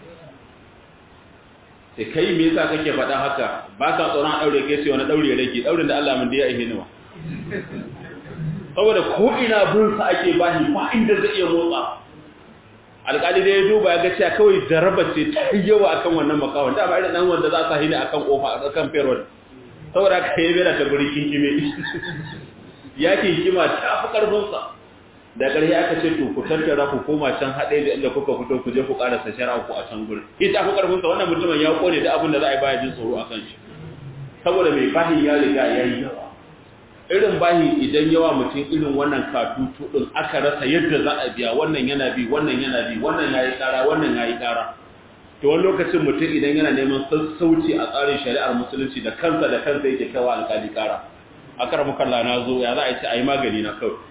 sai kai me yasa kake faɗa haka ba ka tsoron ɗaure kai sai wani ɗaure rage ɗaurin da Allah mun da ya ihe nawa saboda ko ina bin sa ake bashi ba inda zai iya motsa alƙali da ya duba ya ga cewa kawai jaraba ce ta yawa akan wannan makawan da ba irin dan wanda za sa hini akan kofa akan payroll saboda ka yi bera ta guri kinkime ya kinkima ta fi karfin sa da ƙarshe aka ce to ku tattara ku koma can haɗe da inda kuka fito ku je ku ƙarasa shari'a ku a can gurin ita fi karfin sa wannan mutumin ya kone da abin da za a yi baya jin tsoro akan shi saboda mai bahin ya riga ya yi yawa irin bahi idan yawa mutum irin wannan katutu din aka rasa yadda za a biya wannan yana bi wannan yana bi wannan yayi kara wannan yayi kara to wani lokacin mutum idan yana neman sassauci a tsarin shari'ar musulunci da kansa da kansa yake kawa alkali kara akar mukalla na zo ya za a ce ayi magani na kawai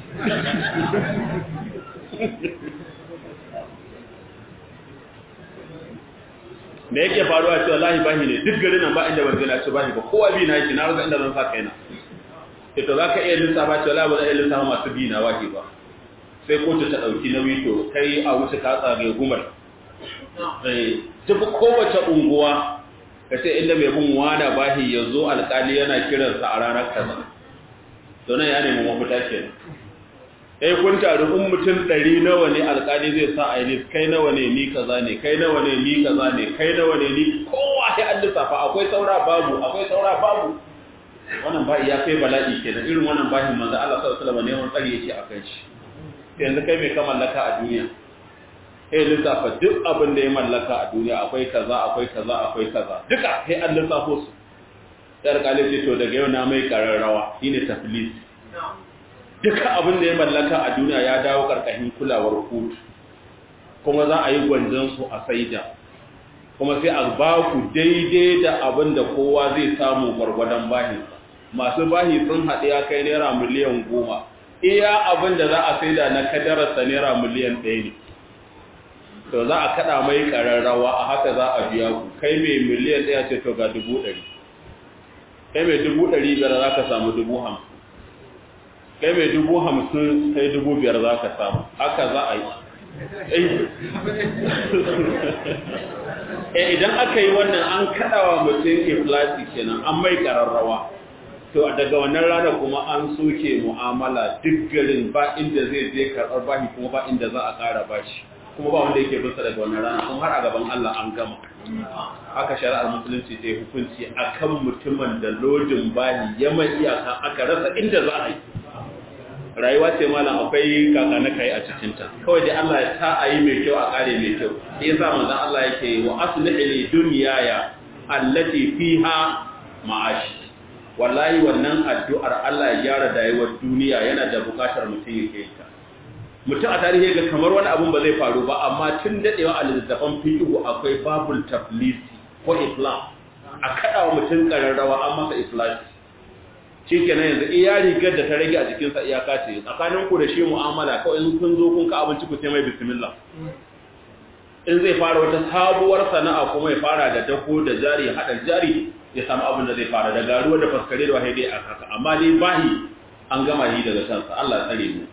da yake faruwa ce wallahi bahi ne duk garin nan ba inda ban gina ce bahi ba kowa bi na yake na rasa inda zan sa kaina ito za ka iya lissafa ce wala ba za a iya lissafa masu bi na wahi ba sai kotu ta ɗauki nauyi to kai a wuce ka tsage gumar duk kowace unguwa ka ce inda mai bin wada bahi ya zo alƙali yana kiransa a ranar kaza to nan ya nemi mafita ke eh kun taru in mutum ɗari nawa ne alƙali zai sa a yi kai nawa ne ni kaza ne kai nawa ne ni kaza ne kai nawa ne ni kowa sai an lissafa akwai saura babu akwai saura babu wannan ba'i ya kai bala'i kenan irin wannan bahin manzo Allah sallallahu alaihi wasallam ne wannan tsari yake akan shi yanzu kai mai ka mallaka a duniya eh lissafa duk abin da ya mallaka a duniya akwai kaza akwai kaza akwai kaza duka sai an lissafo su sai alƙali ce to daga yau na mai kararrawa shine taflis duka abin da ya mallaka a duniya ya dawo karkashin kulawar kotu kuma za a yi gwanjon su a saida kuma sai a ba ku daidai da abin da kowa zai samu gwargwadon bahinsa masu bahi sun haɗe ya kai naira miliyan goma iya abin da za a saida na kadararsa naira miliyan ɗaya ne to za a kaɗa mai ƙararrawa a haka za a biya ku kai mai miliyan ɗaya ce to ga dubu ɗari kai mai dubu ɗari biyar za ka samu dubu hamsin kai mai dubu hamsin kai dubu biyar za ka samu haka za a yi eh idan aka yi wannan an kaɗawa mutum iflasi kenan an mai ƙararrawa to daga wannan rana kuma an soke mu'amala duk garin ba inda zai je karɓar bashi kuma ba inda za a ƙara bashi kuma ba wanda yake bisa daga wannan rana kuma har a gaban Allah an gama haka shari'ar musulunci ta yi hukunci akan mutumin da lodin bahi ya mai iyaka aka rasa inda za a yi rayuwa ce malam akwai kaka na kai a cikinta kawai dai Allah ya ta a yi mai kyau a kare mai kyau sai yasa manzon Allah yake wa aslihi li dunyaya allati fiha ma'ashi wallahi wannan addu'ar Allah ya gyara dayuwar duniya yana da bukatar mutum ya ke ta mutum a tarihi ga kamar wani abun ba zai faru ba amma tun dadewa a littattafan fiqh akwai babul taflisi ko islam a kada wa mutum kararrawa an masa iflasi shikenan yanzu iya rigar da ta rage a jikin sa iyaka ce tsakanin ku da shi mu'amala kawai in kun zo kun ka abinci ku sai mai bismillah in zai fara wata sabuwar sana'a kuma ya fara da dako da jari hada jari ya samu abin da zai fara da garuwa da faskare da wahai dai a haka amma dai bahi an gama yi daga kansa Allah tsare mu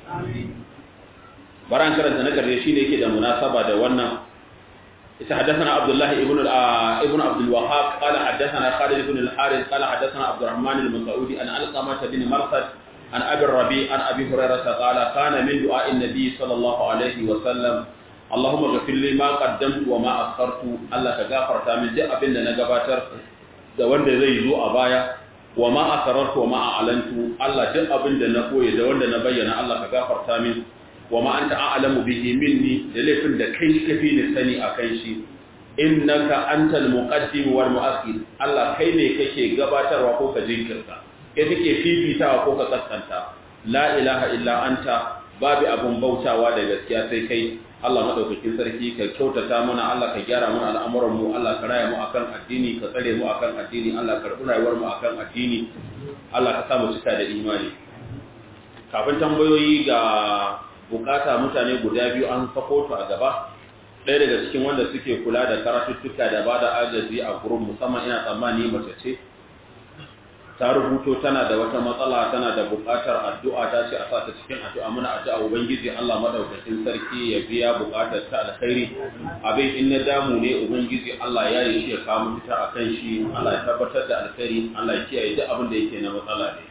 baran karanta na karshe shine yake da munasaba da wannan ita hadathana Abdullah ibn ibn Abdul Wahhab qala hadathana Khalid ibn al-Harith qala hadathana Abdurrahman al-Mas'udi an Alqamah bin Marsad an Abi Rabi an Abi Hurairah qala kana min du'a an-nabi sallallahu alayhi wa sallam Allahumma ghfir li ma qaddamtu wa ma akhartu Allah ka gafarta min duk abin da na gabatar da wanda zai zo a baya wa ma asarartu wa ma a'lantu Allah duk abin da na koye da wanda na bayyana Allah ka gafarta min wa ma anta a'lamu bihi minni da laifin da kai kafi ni sani akan shi innaka antal muqaddim wal mu'akhir Allah kai ne kake gabatarwa ko ka jinkirta kai kake fifitawa ko ka kaskanta la ilaha illa anta babu abun bautawa da gaskiya sai kai Allah madaukakin sarki ka kyautata mana Allah ka gyara mana al'amuran mu Allah ka raya mu akan addini ka tsare mu akan addini Allah ka rubu rayuwar mu akan addini Allah ka sa mu cika da imani kafin tambayoyi ga bukata mutane guda biyu an sako a gaba ɗaya daga cikin wanda suke kula da karatuttuka da bada agaji a gurin musamman ina tsammani mace ce ta rubuto tana da wata matsala tana da buƙatar addu'a ta ce a sa ta cikin addu'a muna addu'a ubangiji Allah madaukakin sarki ya biya buƙatar ta alkhairi abin in na damu ne ubangiji Allah ya yi shi ya kawo fita akan shi Allah ya tabbatar da alkhairi Allah ya kiyaye duk abin da yake na matsala ne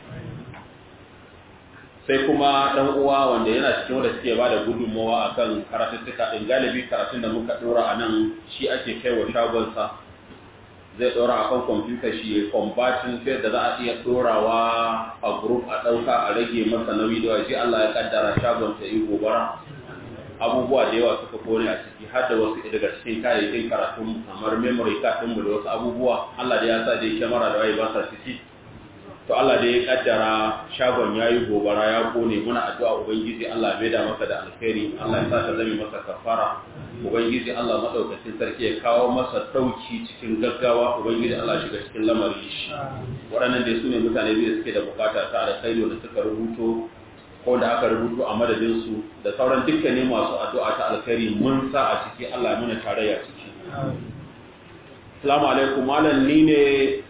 sai kuma dan uwa wanda yana cikin wanda suke bada gudunmawa akan karatuttuka din galibi karatun da muka dora a nan shi ake kai wa shagonsa zai dora akan kwamfuta shi combatin sai da za a iya dorawa a group a ɗauka a rage masa nauyi da waje Allah ya kaddara shagon ta yi gobara abubuwa da yawa suka kone a ciki har da wasu daga cikin kayayyakin karatun kamar memory card mu da wasu abubuwa Allah da ya sa dai kyamara da waye ba sa ciki to Allah da ya kaddara shagon yayi gobara ya kone muna addu'a ubangiji Allah bai da masa da alkhairi Allah ya sa ta zame masa kafara ubangiji Allah madaukakin sarki ya kawo masa dauki cikin gaggawa ubangiji Allah shiga cikin lamarin shi waɗannan dai sune mutane biyu da suke da bukata ta alkhairi wanda suka rubuto ko da aka rubuto a madadin su da sauran dukkanin masu addu'a ta alkhairi mun sa a ciki Allah ya muna tarayya ciki Assalamu alaikum malam ni ne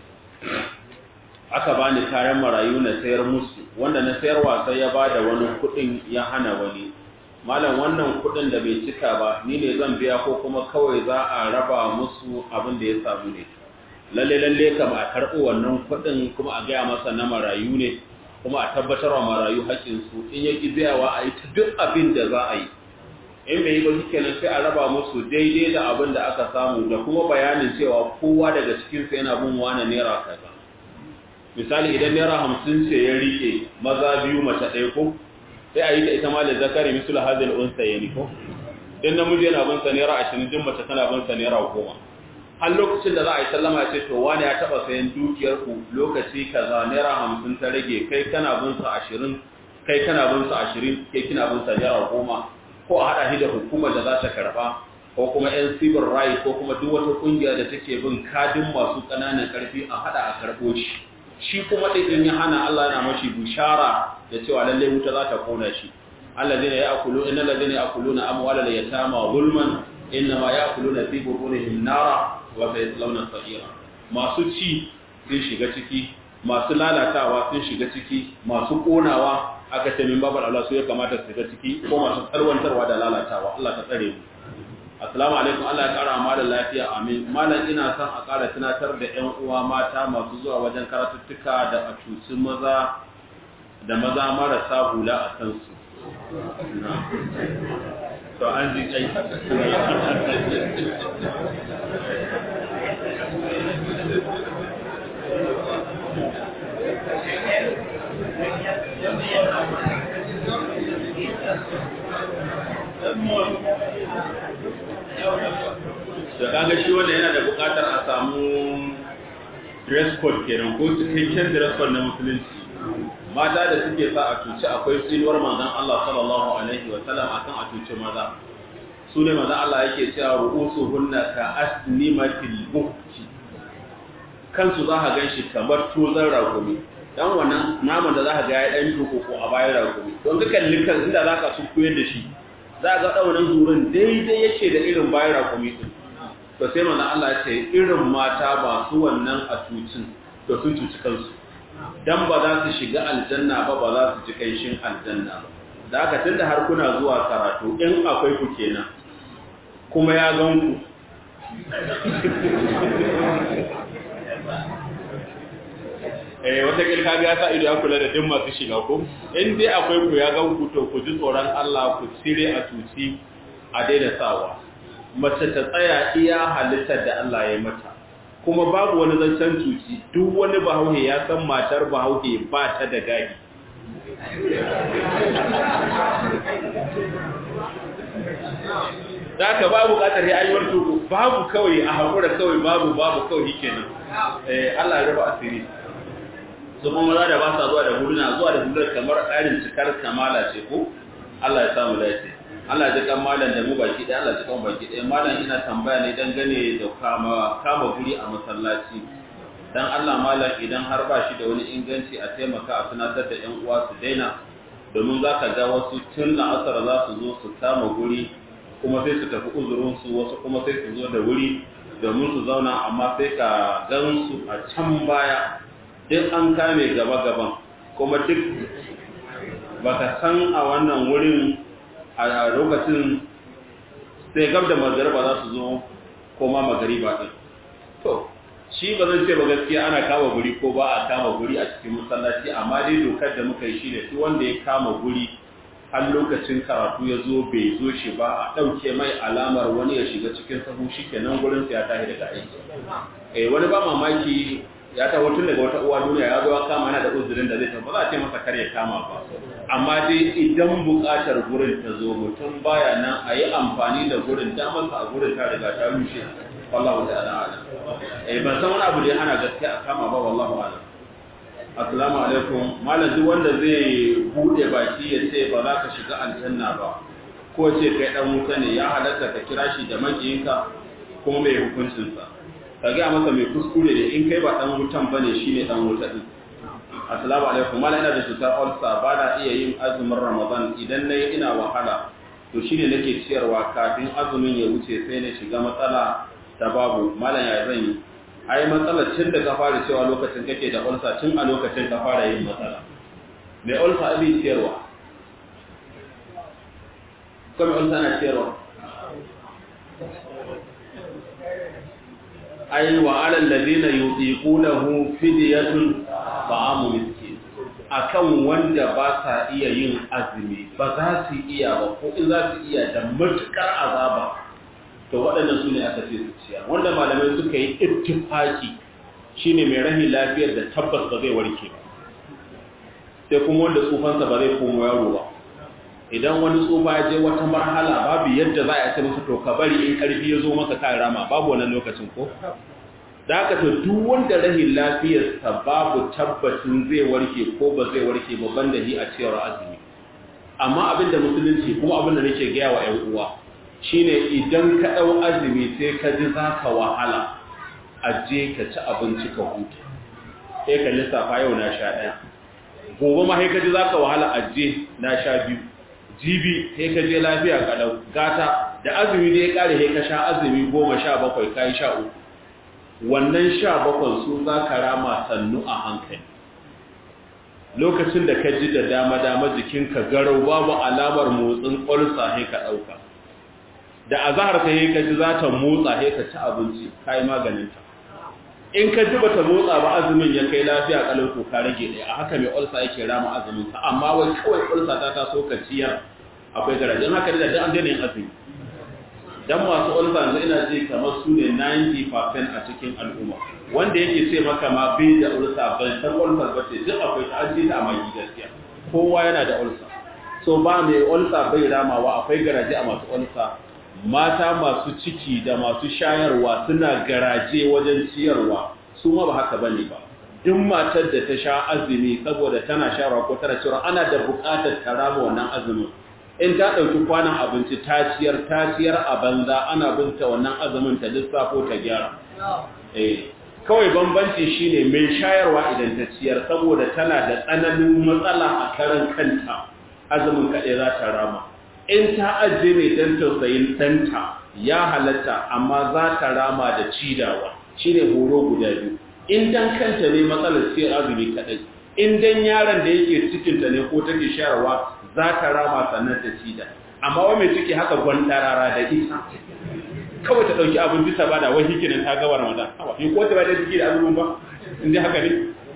aka bani kayan marayu na sayar musu wanda na sayarwa sai ya bada wani kudin ya hana wani malam wannan kudin da bai cika ba ni ne zan biya ko kuma kawai za a raba musu abin da ya samu ne lalle lalle kam a karɓo wannan kudin kuma a gaya masa na marayu ne kuma a tabbatar wa marayu haƙƙinsu in ya ƙi biyawa a yi ta duk abin da za a yi in bai yi ba shi kenan sai a raba musu daidai da abin da aka samu da kuma bayanin cewa kowa daga cikinsu yana bin wani naira kaza misali idan naira hamsin ce ya rike maza biyu mace ɗaya ko sai a yi ta ita ma da zakari misul hazil unsa ya ko in namiji yana bin sa naira ashirin din mace tana bin sa naira goma har lokacin da za a yi sallama ce to wani ya taɓa sayan dukiyar ku lokaci kaza naira hamsin ta rage kai kana bin sa ashirin kai kana bin sa ashirin kai kina bin sa naira goma ko a haɗa shi da hukumar da za ta karɓa ko kuma yan civil right ko kuma duk wata ƙungiya da take bin kadin masu ƙananan ƙarfi a haɗa a karɓo shi shi kuma ɗin ya hana Allah yana mashi bishara da cewa lallai wuta za ta kona shi alladhina ya'kulu innal ladhina ya'kuluna amwalal yatama zulman innama ya'kuluna fi butunihim nara wa sayaslawna sa'ira masu ci sun shiga ciki masu lalatawa sun shiga ciki masu konawa aka ce min babar Allah su ya kamata su shiga ciki ko masu tarwantarwa da lalatawa Allah ta tsare mu Assalamu alaikum Allah ya kara malam lafiya amin malam ina son a kara tunatar da ƴan uwa mata masu zuwa wajen karatuttuka da a cuci maza da maza marasa hula a kansu to an ji kai da kaga shi wanda yana da bukatar a samu dress code kenan ko cikakken dress code na musulunci mata da suke sa a cuci akwai tsinuwar manzon Allah sallallahu alaihi wa sallam akan a cuci maza su ne manzon Allah yake cewa ru'usuhunna ka asnimatil buhti kansu za ka ganshi kamar tozan ragumi dan wannan naman da za ka ga ya dan ko a bayan ragumi don ka kalli kan inda za ka su koyar da shi za ga ɗaunin zurin daidai yake da irin bayan rakumi ɗin to sai mana Allah ya ce irin mata ba su wannan a cucin to sun cuci kansu dan ba za su shiga aljanna ba ba za su ji kanshin aljanna ba da haka tunda har kuna zuwa karatu in akwai ku kenan kuma ya gan ku eh wata kilka ga ya sa ido ya kula da duk masu shiga ko in dai akwai ku ya gan ku to ku ji tsoron Allah ku cire a tuci a daina sawa mace ta tsaya iya halittar da Allah ya mata kuma babu wani zancen tuci duk wani bahauhe ya san matar bahauhe ba ta da gadi da ka babu bukatar ya ayyuwar tuku babu kawai a haƙura kawai babu babu kawai kenan eh Allah ya rufa asiri su kuma maza da ba sa zuwa da huluna zuwa da huluna kamar tsarin cikar kamala ce ko Allah ya samu dace Allah ya kan malam da mu baki ɗaya Allah ya kan baki ɗaya malam ina tambaya ne dangane da kama kama guri a masallaci dan Allah malam idan har ba shi da wani inganci a taimaka a tunatar da ƴan uwa su daina domin za ka ga wasu tun la'asar za su zo su kama guri kuma sai su tafi uzurinsu wasu kuma sai su zo da wuri domin su zauna amma sai ka gan su a can baya duk an kame gaba-gaban kuma duk baka san a wannan wurin a lokacin sai gab da magariba za su zo koma magariba din to shi ba zan ce ba gaskiya ana kama guri ko ba a kama guri a cikin masallaci amma dai dokar da muka yi shi ne duk wanda ya kama guri har lokacin karatu ya zo bai zo shi ba a ɗauke mai alamar wani ya shiga cikin sahu shi kenan gurin ya tashi daga aiki eh wani ba mamaki ya taho tun daga wata uwa duniya ya zo ya kama yana da uzurin da zai tafi ba za a ce masa kar ya kama ba amma dai idan buƙatar gurin ta zo mutum baya nan a yi amfani da gurin ta masa a gurin ta riga ta rushe wallahu ta'ala ala eh ban san wani abu da ya hana gaskiya a kama ba wallahu ala assalamu alaikum malam duk wanda zai bude baki ya ce ba za ka shiga aljanna ba ko ce kai dan wuta ne ya halatta ka kira shi da makiyinka kuma mai hukuncinsa ka gaya masa mai kuskure ne in kai ba dan wutan bane shine dan wuta din assalamu alaikum mala ina da cutar ulcer ba na iya yin azumin ramadan idan nayi ina wahala to shine nake ciyarwa kafin azumin ya wuce sai na shiga matsala ta babu malam ya zan yi ai matsalar tun da ka fara cewa lokacin kake da ulcer tun a lokacin ka fara yin matsala mai ulcer abin ciyarwa kuma ulcer na ciyarwa ai wa alal ladina yutiqunahu fidyatun ta'amu miskin akan wanda ba sa iya yin azumi ba za su iya ba ko in za su iya da matukar azaba to waɗannan su ne aka ce su ciya wanda malamai suka yi ittifaki shine mai rahin lafiyar da tabbas ba zai warke ba sai kuma wanda tsufansa ba zai komo yaro ba idan wani tsufa ya je wata marhala babu yadda za a ce masa to ka bari in karfi ya zo maka ka rama babu wannan lokacin ko da haka to duk wanda rahin lafiyarsa babu tabbacin zai warke ko ba zai warke ba banda hi a cewar azumi amma abin da musulunci kuma abin da nake gaya wa ƴan uwa shine idan ka ɗau azumi sai ka ji za ka wahala a je ka ci abinci ka huta sai ka lissafa yau na sha ɗaya gobe ma sai ka ji za ka wahala a je na sha biyu jibi sai ka je lafiya kalau gata da azumi da ya kare sai ka sha azumi goma sha bakwai ka yi sha uku wannan sha bakwai su za ka rama sannu a hankali lokacin da ka ji da dama-dama jikinka garau babu alamar motsin ƙwarsa sai ka ɗauka da azahar ka yi ka ji za ta motsa sai ka ci abinci ka yi maganinta in ka ji bata motsa ba azumin ya kai lafiya kalau to ka rage ɗaya a haka mai ulsa yake rama azumin sa amma wai kawai ulsa ta taso ka ciyar akwai garajin haka da an daina yin azumi dan masu ulsa yanzu ina ji kamar su ne 90% a cikin al'umma wanda yake ce maka ma bai da ulsa bai san ulsa ba ce duk akwai ta an ji ta amma gaskiya kowa yana da ulsa so ba mai ulsa bai ramawa akwai garaje a masu ulsa mata masu ciki da masu shayarwa suna garaje wajen ciyarwa su ma ba haka bane ba duk matar da ta sha azumi saboda tana shayarwa ko tana cewa ana da buƙatar ta rama wannan azumin in ta ɗauki kwanan abinci ta ciyar ta ciyar a banza ana binta wannan azumin ta lissafo ta gyara eh kawai bambanci shine mai shayarwa idan ta ciyar saboda tana da tsananin matsala a karan kanta azumin kaɗai za ta rama in ta ajiye ne don tausayin ɗanta ya halatta amma za ta rama da cidawa shi ne horo guda biyu in dan kanta ne matsalar sai azumi kaɗai in dan yaron da yake cikinta ne ko take shayarwa za ta rama sannan ta cida amma wa mai ciki haka gwantarara da ita kawai ta ɗauki abin bisa ba da wai hikinin ta gaba ramadan in ko ta ba da ciki da azumin ba in dai haka ne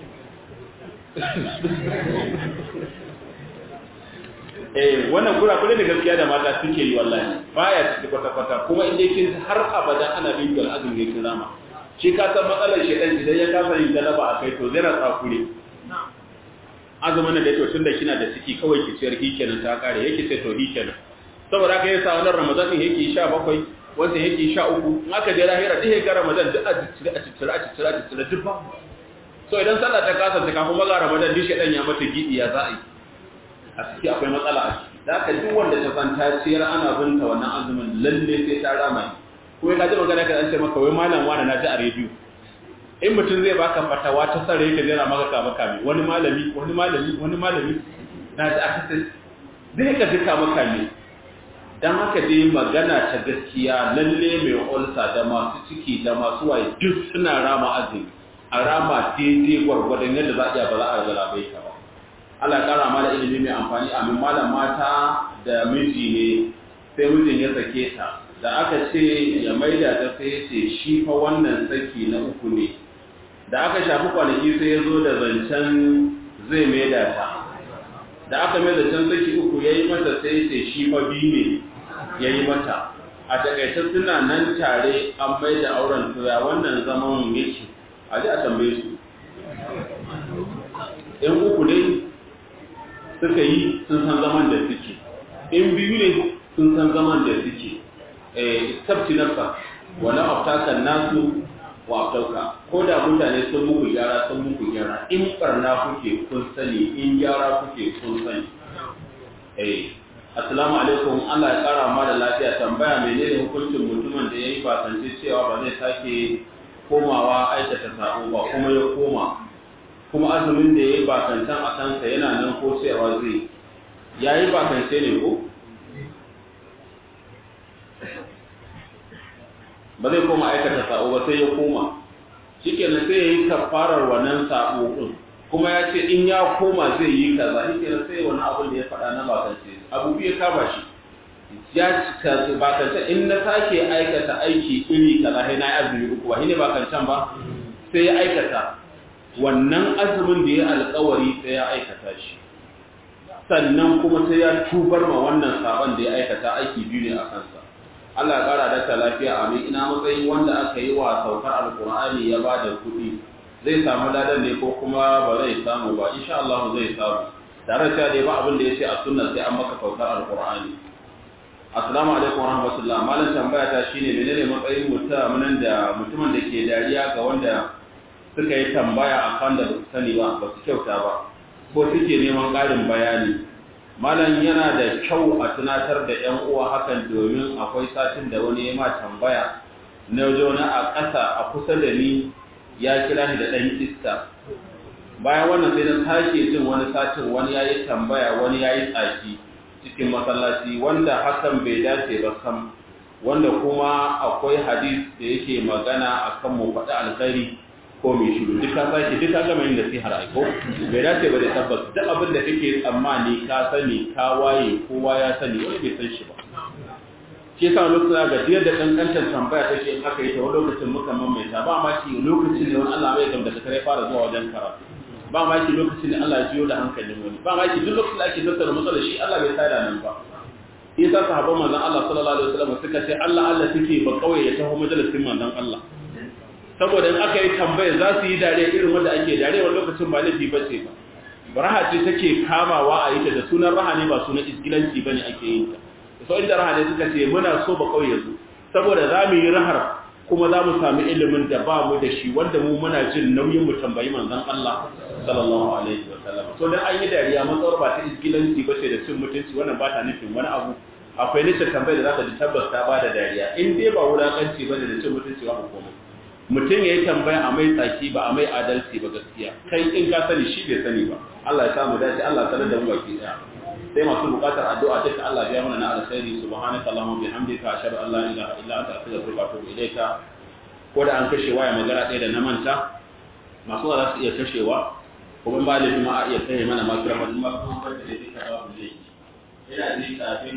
eh wannan kurakure da gaskiya da mata suke yi wallahi baya ciki kwata-kwata kuma inda kin har abada ana bin gal azumi kin rama shi ka san matsalar shedan idan ya kasa yin galaba a kai to zai rasa kure azumin da to tunda kina da ciki kawai ki ciyar hikenan ta kare yake sai to hikenan saboda haka yasa wannan ramadan din yake 17 wanda yake 13 in aka je lahira duk ga ramadan duk a cikin a cikin a cikin a cikin duk ba so idan sallah ta kasa ta kafin maga ramadan duk shedan ya mata gidi ya za a yi a ciki akwai matsala a ciki da aka duk wanda ta san ta ciyar ana binta wannan azumin lalle sai ta rama kuma ka ji magana ka an ce maka wai malam wani na ji a rediyo in mutum zai baka fatawa ta sare ka jira maka kama kame wani malami wani malami wani malami na ji aka sai zai ka duka maka ne dan haka dai magana ta gaskiya lalle mai ulsa da masu ciki da masu waye duk suna rama azumi a rama daidai gwargwadon yadda za a iya ba za a galabai ka ba Allah kara mana ilimi mai amfani amin malam mata da miji ne sai mijin ya sake ta da aka ce ya maida ta sai ce shi fa wannan saki na uku ne da aka shafi kwanaki sai ya zo da zancen zai maida ta da aka mai zancen saki uku ya yi mata sai ce shi fa biyu ne ya yi mata a takaice suna nan tare an mai da auren tuya wannan zaman yake a ji a tambaye su in uku ne suka yi sun san zaman da suke in biyu ne sun san zaman da suke tabti nafsa wala aftakan nasu wa aftauka ko da mutane sun muku gyara sun muku gyara in barna kuke kun sani in gyara kuke kun sani eh assalamu alaikum Allah ya kara ma da lafiya tambaya menene hukuncin mutumin da yayi bakance cewa ba zai sake komawa aikata sabo ba kuma ya koma kuma azumin da yayi bakancan a kansa yana nan ko cewa zai yayi bakance ne ko ba zai koma aikata sabo ba sai ya koma shikenan sai yayi kafarar wannan sabo din kuma ya ce in ya koma zai yi kaza shikenan sai wani abu da ya faɗa na bakance abu biyu kama shi ya cika bakance in na sake aikata aiki iri kaza sai na yi azumi uku ba shine bakancan ba sai ya aikata wannan azumin da ya alkawari sai ya aikata shi sannan kuma sai ya tubar ma wannan saban da ya aikata aiki biyu ne a kansa Allah ya kara da ta lafiya amin ina matsayin wanda aka yi wa saukar alkur'ani ya ba da kuɗi zai samu ladan ne ko kuma ba zai samu ba insha Allah zai samu tare da dai ba abin da yace a sunna sai an maka saukar alkur'ani assalamu alaikum warahmatullahi malam tambaya ta shine menene matsayin mutumin da mutumin da ke dariya ga wanda suka yi tambaya a kan da ba su sani ba ba su kyauta ba ko suke neman ƙarin bayani malam yana da kyau a tunatar da yan uwa hakan domin akwai satin da wani ya ma tambaya na wani a ƙasa a kusa da ni ya kira ni da ɗan iska bayan wannan sai na sake jin wani satin wani ya yi tambaya wani ya yi tsaki cikin masallaci wanda hakan bai dace ba sam wanda kuma akwai hadis da yake magana akan mu faɗi alkhairi ko mai shiru duk ka sake duk ka gama yin nasihar aiko bai dace ba da tabbas duk abin da kake tsammani ka sani ka waye kowa ya sani wani bai san shi ba shi yasa lokacin ga diyar da kankantar tambaya take in aka yi ta wani lokacin muka mamaita ba ma ki lokacin ne wani Allah bai gamda kare fara zuwa wajen karatu ba ma ki lokacin ne Allah ya jiyo da hankalin wani ba ma ki duk lokacin da ake tattara matsalar shi Allah bai tsaya nan ba isa sahabban manzon Allah sallallahu alaihi wasallam suka ce Allah Allah suke ba kauye ya taho majalisin manzon Allah saboda in aka yi tambaya za su yi dare irin wanda ake dare wani lokacin ba laifi ba ce ba raha ce take kamawa a yi ta da sunan raha ne ba sunan iskilanci bane ake yin ta so inda raha ne suka ce muna so ba kauye zo saboda za mu yi rahar kuma za mu sami ilimin da ba mu da shi wanda mu muna jin nauyin mu tambayi manzon Allah sallallahu alaihi wa sallam so dan an yi dariya matsawar ba ta iskilanci ba ce da cin mutunci wannan ba ta nufin wani abu akwai nita tambayar da za ka ji tabbas ta ba da dariya in dai ba wulakanci ba da cin mutunci ba komai mutum ya yi tambaya a mai tsaki ba a mai adalci ba gaskiya kai in ka sani shi bai sani ba Allah ya samu dace Allah ya sanar da mu baki daya sai masu bukatar addu'a ta Allah ya mana na alkhairi subhanaka allahumma bihamdika ashhadu an la ilaha illa anta astaghfiruka wa atubu ilayka ko da an kashe waya magana ɗaya da na manta masu za su iya kashewa kuma ba da juma'a iya kai mana makira ba kuma kuma ba da dai ka ba mu dai ina ji kafin